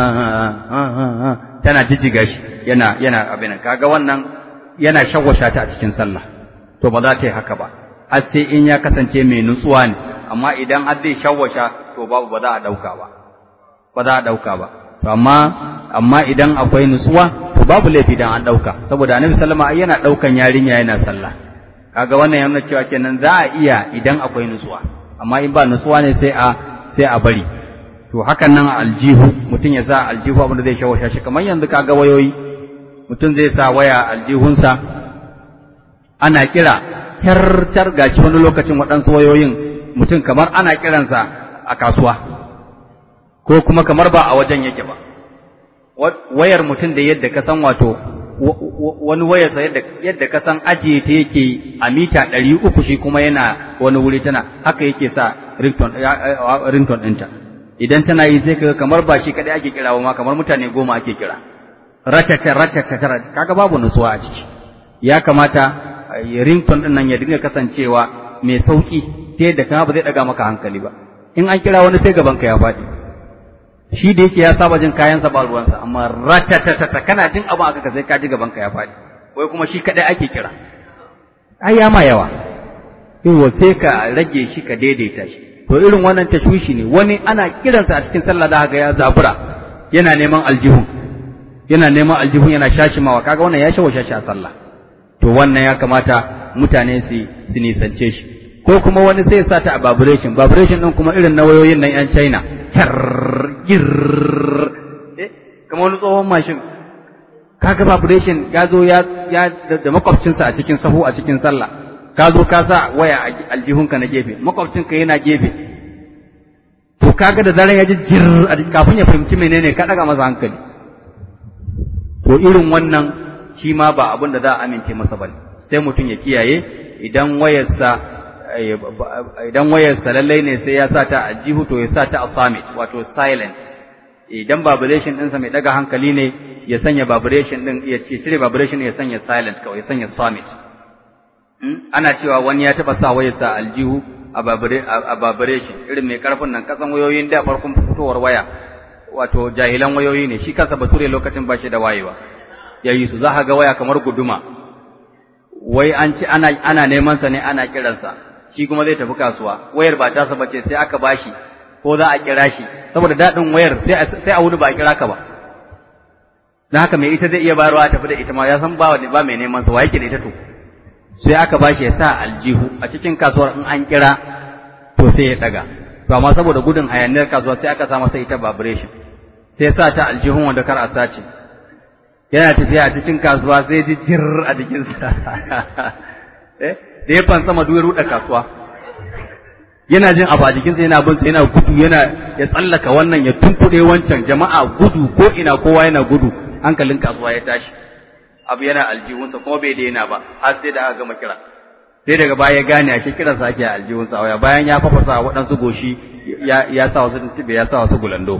tana jijjiga shi yana yana abin kaga wannan yana shawwasha ta a cikin sallah to ba za ta yi haka ba har sai in ya kasance mai nutsuwa ne amma idan har zai shawwasha to babu ba za a dauka ba ba za a dauka ba to amma amma idan akwai nutsuwa to babu laifi dan an dauka saboda annabi sallama yana daukan yarinya yana sallah kaga wannan yana cewa kenan za a iya idan akwai nutsuwa amma in ba nutsuwa ne sai a sai a bari to hakan nan aljihu mutum ya sa aljihu abinda zai shawasha shi kamar yanzu kaga wayoyi mutum zai sa waya aljihunsa ana kira car car gashi wani lokacin waɗansu wayoyin mutum kamar ana kiransa a kasuwa ko kuma kamar ba a wajen yake ba wayar mutum da yadda ka san wato wani wayarsa yadda yadda ka san ajiye ta yake a mita ɗari uku shi kuma yana wani wuri tana haka yake sa rington ɗinta idan tana yi sai kaga kamar ba shi kaɗai ake kira ma kamar mutane goma ake kira ratata ratata ratata kaga babu nutsuwa a ciki ya kamata rington ɗin nan ya dinga kasancewa mai sauki ta yadda kama ba zai ɗaga maka hankali ba in an kira wani sai gaban ka ya faɗi shi da yake ya saba jin kayansa ba ruwansa amma ratatatata kana jin abin aka sai ka ji gaban ka ya faɗi wai kuma shi kaɗai ake kira ai ya ma yawa yawa sai ka rage shi ka daidaita shi to irin wannan tashwishi ne wani ana kiransa a cikin sallah da ga ya zabura yana neman aljihun yana neman aljihun yana shashimawa kaga wannan ya shawo shashi a sallah to wannan ya kamata mutane su su nisance shi ko kuma wani sai ya sa ta a vibration vibration din kuma irin na wayoyin nan yan China char gir eh kamar wani tsohon mashin kaga vibration ya zo ya ya da makwabcinsa a cikin sahu a cikin sallah ka zo ka sa waya a aljihunka na gefe makwabcinka yana gefe to kaga da zaran ya ji jir kafin ya fahimci menene ka daga masa hankali to irin wannan shi ma ba abin da za a amince masa bane sai mutum ya kiyaye idan wayarsa idan wayarsa lallai ne sai ya sa ta a jihu to ya sa ta a summit wato silent idan vibration ɗinsa mai daga hankali ne ya sanya vibration ɗin ya ce cire vibration ya sanya silent kawai ya sanya summit ana cewa wani ya taɓa sa wayarsa aljihu a vibration irin mai karfin nan kasan wayoyin da farkon fitowar waya wato jahilan wayoyi ne shi kansa bature lokacin ba shi da wayewa ya yi su za ka ga waya kamar guduma wai an ci ana ana neman sa ne ana kiransa shi kuma zai tafi kasuwa wayar ba tasa bace sai aka bashi ko za a kira shi saboda daɗin wayar sai a wuri ba a kira ka ba don haka mai ita zai iya bayarwa a tafi da ita ma ya san ba ba mai neman sa wa yake da ita to sai aka bashi ya sa aljihu a cikin kasuwar in an kira to sai ya daga to amma saboda gudun hayaniyar kasuwa sai aka sa masa ita vibration sai sa ta aljihun wanda kar a sace yana tafiya a cikin kasuwa sai ji jir a jikinsa eh da ya fansa madu ya ruɗa kasuwa yana jin abu a jikinsa yana bin yana gudu yana ya tsallaka wannan ya tunkuɗe wancan jama'a gudu ko ina kowa yana gudu hankalin kasuwa ya tashi abu yana aljihunsa kuma bai daina ba har sai da aka gama kira sai daga baya ya gane a kiran sa ake aljihunsa waya bayan ya fafasa waɗansu goshi ya ya sa wasu tuntube ya sa wasu gulando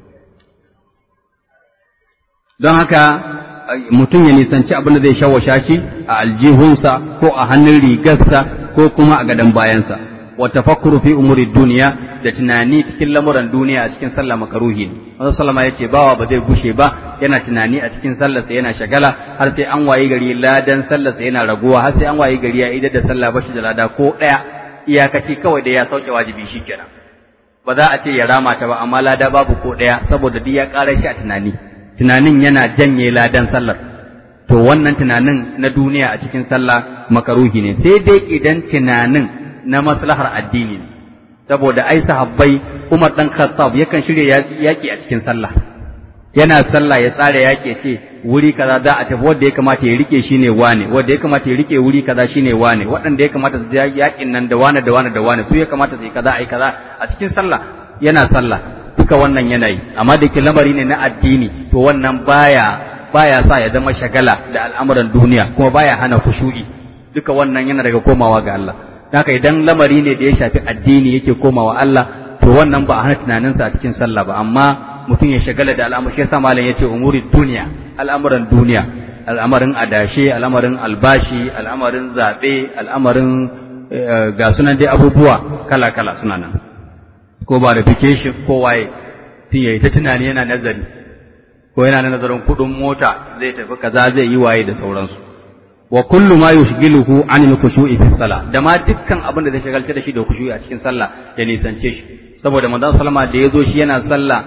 don haka mutum ya nisanci abin da zai shawasha shi a aljihunsa ko a hannun rigarsa ko kuma a gadon bayansa wa tafakkuru fi umuri duniya da tunani cikin lamuran duniya a cikin sallah makaruhi ne Wanzu sallama ya ce bawa ba zai gushe ba yana tunani a cikin sallarsa yana shagala har sai an wayi gari ladan sallarsa yana raguwa har sai an wayi gari ya idar da sallah bashi da lada ko ɗaya iyakaci kawai da ya sauke wajibi shikenan ba za a ce ya rama ta ba amma lada babu ko ɗaya saboda duk ya ƙara shi a tunani tunanin yana janye ladan sallar to wannan tunanin na duniya a cikin sallah makaruhi ne sai dai idan tunanin na maslahar addini ne saboda ai sahabbai Umar dan Khattab yakan shirya yaki a cikin sallah yana sallah ya tsara yaki ce wuri kaza za a tafi wanda ya kamata ya rike shi ne wane wanda ya kamata ya rike wuri kaza shine wane waɗanda ya kamata su yakin nan da wane da wane da wane su ya kamata su yi kaza ai kaza a cikin sallah yana sallah duka wannan yanayi amma da ke lamari ne na addini to wannan baya baya sa ya zama shagala da al'amuran duniya kuma baya hana kushu'i duka wannan yana daga komawa ga Allah haka idan lamari ne da ya shafi addini yake komawa Allah to wannan ba a hana tunaninsa a cikin sallah ba amma mutum ya shagala da al'amur shi yasa malam yace umuri duniya al'amuran duniya al'amarin adashe al'amarin albashi al'amarin zabe al'amarin ga sunan dai abubuwa kala kala suna nan ko verification ko waye tun yayi ta tunani yana nazari ko yana nazarin kudin mota zai tafi kaza zai yi waye da sauransu wa kullu ma yushghiluhu anil khushu'i fi salah da ma dukkan abin da zai shagalta da shi da khushu'i a cikin sallah ya nisance shi saboda manzon sallama da yazo shi yana sallah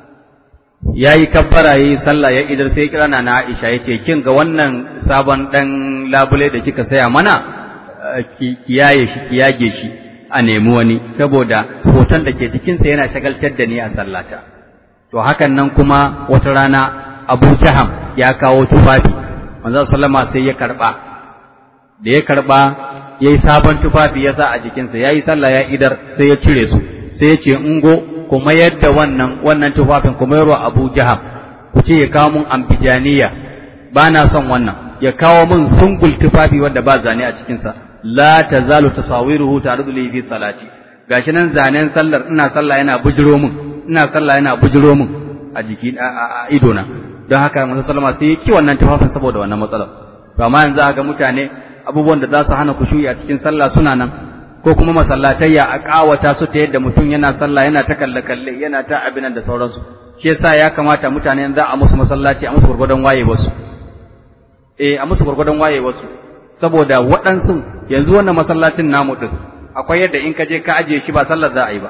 yayi kabbara yayi sallah ya idar sai kira na Aisha yace kin ga wannan sabon dan labule da kika saya mana ki kiyaye shi kiyage shi a nemi wani saboda hoton da ke cikin sa yana shagaltar da ni a sallata to hakan nan kuma wata rana Abu Jaham ya kawo tufafi manzon sallama sai ya karba da ya karba yayi sabon tufafi ya sa a jikinsa yayi sallah ya idar sai ya cire su sai ya ce ungo kuma yadda wannan wannan tufafin kuma yarwa Abu Jaham ku ce ya kawo mun ambijaniya ba na son wannan ya kawo mun sungul tufafi wanda ba zane a cikinsa la tazalu tasawiruhu ta'rudu li fi salati gashi nan zanen sallar ina sallah yana bujiro mun ina sallah yana bujiro mun a jiki a idona don haka manzo sallama sai ki wannan tufafin saboda wannan matsalar to amma yanzu ga mutane abubuwan da za su hana kushuyi a cikin sallah suna nan ko kuma masallatayya a kawata su ta yadda mutum yana sallah yana ta kalle kalle yana ta abinan da sauransu shi yasa ya kamata mutane za a musu masallaci a musu gurgurdan waye wasu eh a musu gurgurdan waye wasu saboda waɗansu yanzu wannan masallacin namu din akwai yadda in ka je ka ajiye shi ba sallar za a yi ba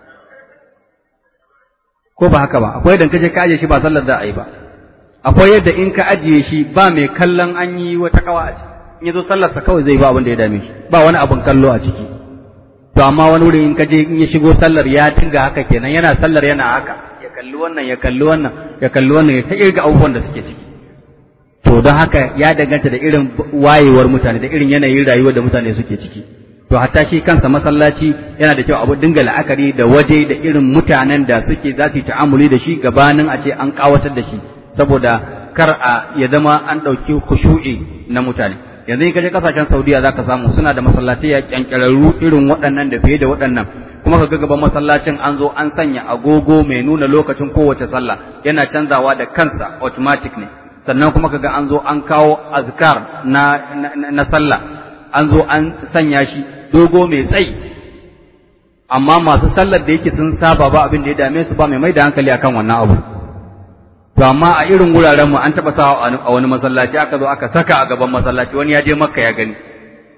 ko ba haka ba akwai yadda in ka je ka ajiye shi ba sallar za a yi ba akwai yadda in ka ajiye shi ba mai kallon an yi wata kawa a ciki in yazo sallarsa kawai zai ba abin da ya dame shi ba wani abin kallo a ciki to amma wani wuri in ka je in ya shigo sallar ya dinga haka kenan yana sallar yana haka ya kalli wannan ya kalli wannan ya kalli wannan ya ta irga abubuwan da suke ciki to don haka ya danganta da irin wayewar mutane da irin yanayin rayuwar da mutane suke ciki to hatta shi kansa masallaci yana da kyau abu dinga la'akari da waje da irin mutanen da suke za su yi ta'amuli da shi gabanin a ce an kawatar da shi saboda kar a ya zama an ɗauki kushu'i na mutane yanzu in ka je kasashen Saudiya zaka samu suna da masallatai ya kyankyararru irin waɗannan da fiye da waɗannan kuma ka ga gaban masallacin an zo an sanya agogo mai nuna lokacin kowace sallah yana canzawa da kansa automatic ne sannan kuma kaga an zo an kawo azkar na na, na sallah an zo an sanya shi dogo mai tsayi amma masu sallar da yake sun saba ba abin da ya dame su ba mai mai da hankali akan wannan abu to amma a irin wuraren mu an taba sawa a wani masallaci aka zo aka saka a gaban masallaci wani ya je makka ya gani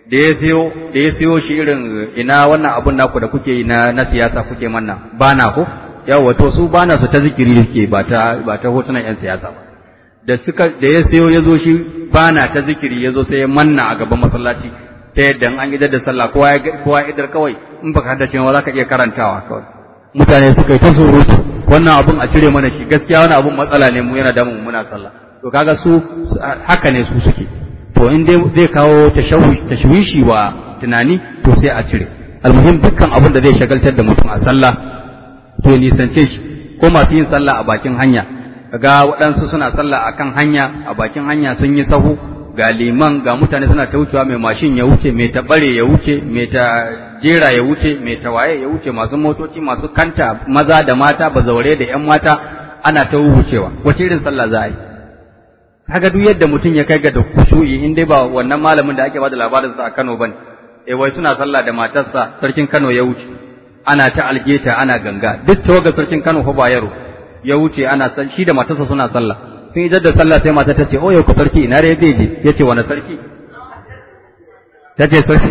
da ya siyo da ya siyo shi irin ina wannan abun naku da kuke yi na na siyasa kuke manna bana ko yawa to su bana su ta zikiri suke ba ta ba ta hotunan yan siyasa ba da suka da ya siyo ya zo shi bana ta zikiri ya zo sai ya manna a gaban masallaci ta yadda an idar da sallah kowa ya kowa ya idar kawai in baka haddace ba za ka iya karantawa kawai mutane suka yi ta surutu wannan abun a cire mana shi gaskiya wannan abun matsala ne mu yana damun muna sallah to kaga su haka ne su suke to in dai zai kawo tashwishi wa tunani to sai a cire almuhim dukkan abin da zai shagaltar da mutum a sallah to ya nisance shi ko masu yin sallah a bakin hanya kaga waɗansu suna sallah akan hanya a bakin hanya sun yi sahu ga liman ga mutane suna ta wucewa mai mashin ya wuce mai ta bare ya wuce mai ta jera ya wuce mai ta waye ya wuce masu motoci masu kanta maza da mata bazaure da yan mata ana ta wucewa wace irin sallah za a yi kaga duk yadda mutum ya kai ga da kushu'i in dai ba wannan malamin da ake bada labarin sa a Kano bane eh wai suna sallah da matarsa sarkin Kano ya wuce ana ta algeta ana ganga duk tawaga sarkin Kano fa ba yaro ya wuce ana san shi da matarsa suna sallah sun yi da sallah sai mata ta ce oh yau ku sarki ina da zai je yace wani sarki tace sarki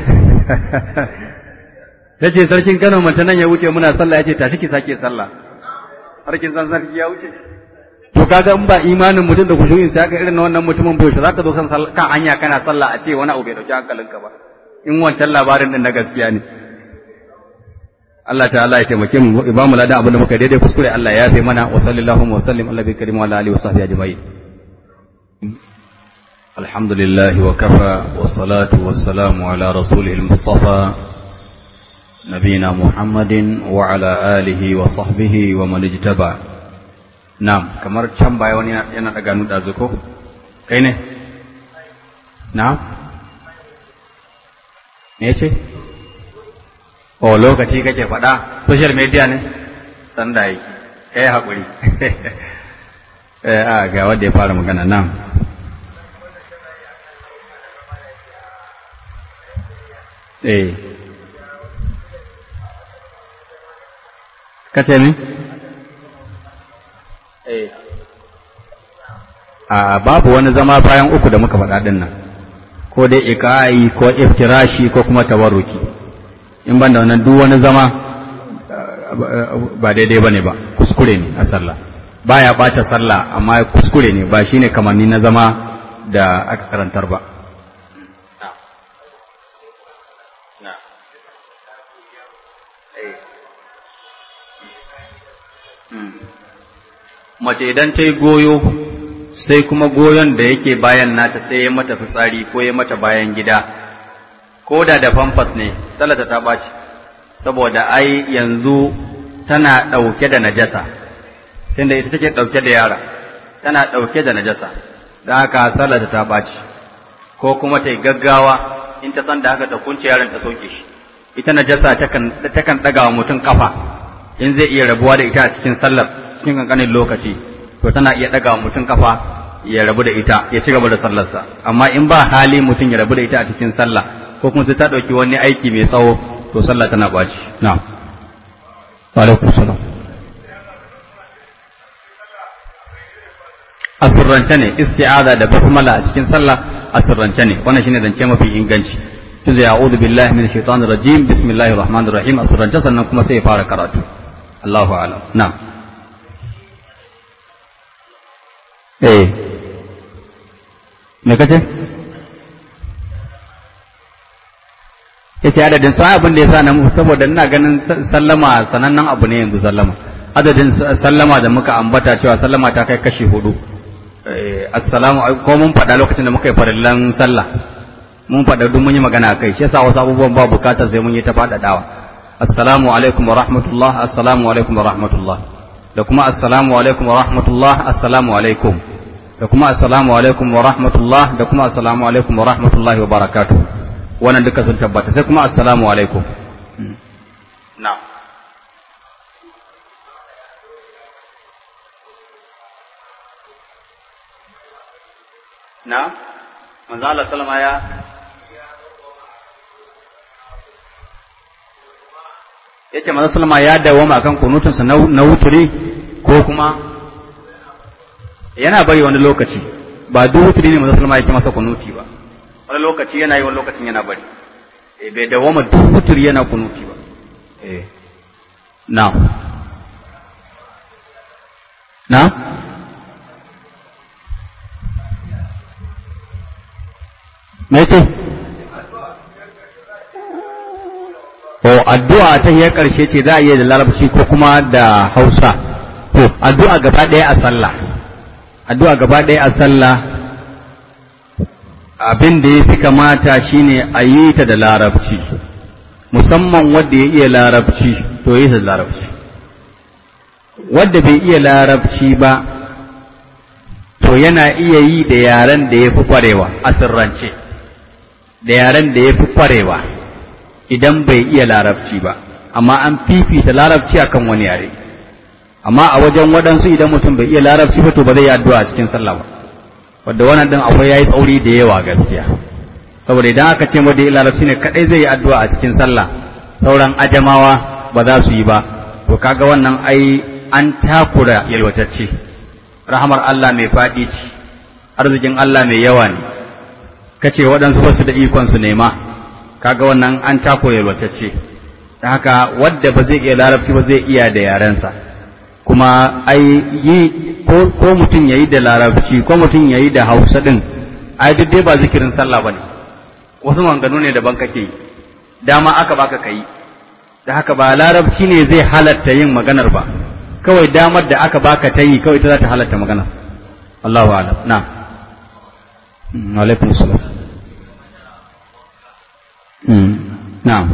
tace sarkin Kano mata nan ya wuce muna sallah yace tashi ki sake sallah sarkin san sarki ya wuce to kaga in ba imanin mutum da kushuyin sai aka irin wannan mutumin bai zaka zo kan kan hanya kana sallah a ce wani abu bai dauki hankalinka ba in wancan labarin din na gaskiya ne Allah ta'ala ya taimake mu ba mu ladan abin da muka daidai kuskure Allah ya yafe mana wa sallallahu wa sallim ala bi karim wa ala alihi wa sahbihi ajma'in alhamdulillah wa kafa wa salatu wa salamu ala rasulihil mustafa نبينا محمد وعلى آله وصحبه ومن اجتبع Na'am, kamar can baya wani yana daga nuda zuko? Kai ne? Na'am? Me ce? O lokaci kake faɗa, social media ne? Sanda yi, kai haƙuri. Eh, a ga wanda ya fara magana nan. Eh. Kace ne? a babu wani zama bayan uku da muka faɗa ɗin nan ko dai ika'i ko iftirashi ko kuma tawarruki in ban da wannan duk wani zama ba daidai bane ba kuskure ne a sallah baya bata sallah amma kuskure ne ba shine kamanni na zama da aka karantar ba mace idan ta yi goyo sai kuma goyon da yake bayan nata sai ya mata fitsari ko ya mata bayan gida ko da da famfas ne salata ta ɓaci saboda ai yanzu tana ɗauke da najasa tunda ita take ɗauke da yara tana ɗauke da najasa don haka salata ta ɓaci ko kuma ta yi gaggawa in ta san da haka ta kunce yaron ta sauke shi ita najasa takan ɗaga wa mutum kafa in zai iya rabuwa da ita a cikin sallar cikin kankanin lokaci to tana iya ɗaga mutum kafa ya rabu da ita ya ci gaba da sallarsa amma in ba hali mutum ya rabu da ita a cikin sallah ko kuma sai ta ɗauki wani aiki mai tsawo to sallah tana ɓaci na'am wa alaikum salam a sirrance ne isti'aza da basmala a cikin sallah a sirrance ne wannan shine zance mafi inganci tun zai a'udhu billahi minash shaitanir rajim bismillahir rahmanir rahim a sirrance sannan kuma sai ya fara karatu Allahu a'lam na'am eh me kace yace adadin sa abin da yasa nan saboda ina ganin sallama sanannen abu ne yanzu sallama adadin sallama da muka ambata cewa sallama ta kai kashi hudu assalamu ko mun faɗa lokacin da muka yi farillan sallah mun faɗa duk mun yi magana kai shi yasa wasu abubuwan ba bukatar sai mun yi ta faɗaɗawa assalamu alaikum wa rahmatullah assalamu alaikum wa rahmatullah da kuma assalamu alaikum wa rahmatullah assalamu alaikum da kuma assalamu alaikum wa rahmatullah da kuma assalamu alaikum wa rahmatullahi wa barakatuh wannan duka sun tabbata sai kuma assalamu alaikum na'am na manzo Allah sallama ya yace manzo sallama ya dawoma kan kunutunsa na wuturi ko kuma yana bari wani lokaci ba duk wuturi ne manzo sallama yake masa kunuti ba wani lokaci yana yi wani lokacin yana bari eh bai dawama duk wutur yana kunuti ba eh na na me ce o addu'a ta hiyar ƙarshe ce za a iya da larabci ko kuma da hausa to addu'a gaba ɗaya a sallah addu'a gaba ɗaya a sallah abin da ya fi kamata shine a yi ta da larabci musamman wanda ya iya larabci to yi ta da larabci wanda bai iya larabci ba to yana iya yi da yaren da ya fi kwarewa a sirrance da yaren da ya fi kwarewa idan bai iya larabci ba amma an fifita larabci akan wani yare amma a wajen waɗansu idan mutum bai iya larabci ba to ba zai yi addu'a a cikin sallah ba wadda wannan din akwai yayi tsauri da yawa gaskiya saboda idan aka ce wanda ya larabci ne kadai zai yi addu'a a cikin sallah sauran ajamawa ba za su yi ba to kaga wannan ai an takura yalwatacce rahamar Allah mai faɗi ce arzikin Allah mai yawa ne kace waɗansu wasu da ikon su nema kaga wannan an takura yalwatacce da haka wadda ba zai iya larabci ba zai iya da yarensa kuma ai yi ko, ko mutum yayi da larabci ko mutum yayi da hausa din ai duk dai ba zikirin sallah bane wasu maganganu ne daban kake yi dama aka baka kai da haka ba larabci ne zai halatta yin maganar ba kawai damar da aka baka ta yi kawai ta za ta halatta maganar Allahu a'lam na alaikum salam na'am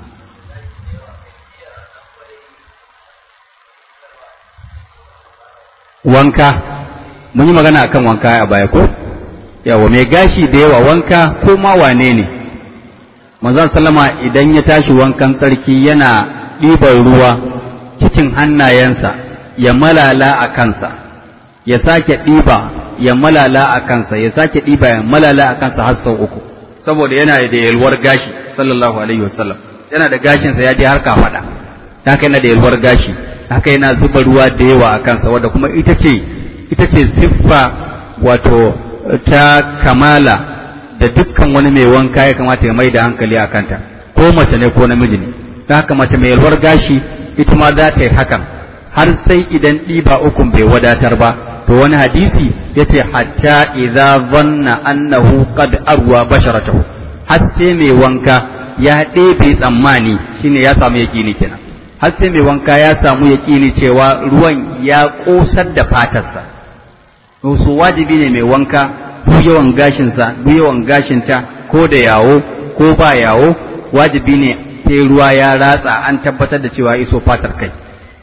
wanka mun yi magana akan wanka a baya ko yawa mai gashi da yawa wanka ko ma wane ne manzon sallama idan ya tashi wankan tsarki yana ɗiban ruwa cikin hannayensa ya malala a kansa ya sake ɗiba ya malala a kansa ya sake ɗiba ya malala a kansa har sau uku saboda yana da yalwar gashi sallallahu alaihi wasallam yana da gashinsa ya je har kafaɗa haka yana da yalwar gashi haka yana zuba ruwa da yawa a kansa wadda kuma ita ce ita ce siffa wato ta kamala da dukkan wani mai wanka ya kamata ya mai da hankali a kanta ko mace ne ko namiji ne ta haka mace mai yalwar gashi ita ma za ta yi hakan har sai idan ɗiba ukun bai wadatar ba to wani hadisi ya ce hatta idza zanna annahu qad arwa basharatahu har sai mai wanka ya ɗebe tsammani shine ya samu yaƙini kenan har sai mai wanka ya samu yaƙini cewa ruwan ya ƙosar da fatarsa su wajibi ne mai wanka duk yawan gashinsa duk yawan gashinta ko da yawo ko ba yawo wajibi ne sai ruwa ya ratsa an tabbatar da cewa iso fatar kai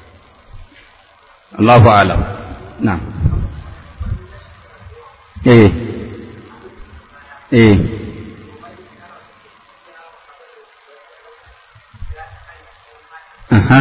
Allahu alam na eh eh aha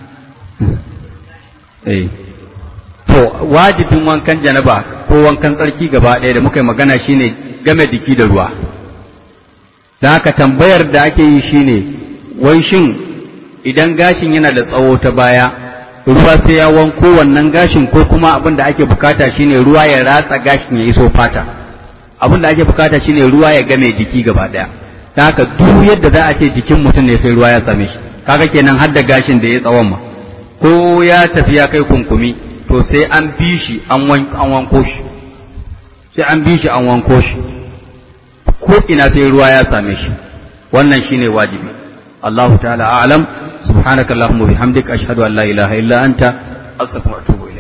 eh to wajibin wankan janaba ko wankan tsarki gaba ɗaya da muka yi magana shine game jiki da ruwa da haka tambayar da ake yi shine wai shin idan gashin yana da tsawo ta baya ruwa sai ya wanko wannan gashin ko kuma abin da ake bukata shine ruwa ya ratsa gashin ya iso fata abin da ake bukata shine ruwa ya game jiki gaba ɗaya da haka duk yadda za a ce jikin mutum ne sai ruwa ya same shi kaga kenan har da gashin da ya tsawon ma ko ya tafi ya kai kunkumi to sai an bi shi an wanko shi sai an bi shi an wanko shi ko ina sai ruwa ya same shi wannan shine wajibi Allahu ta'ala a'lam subhanakallahumma bihamdika ashhadu an la ilaha illa anta astaghfiruka wa atubu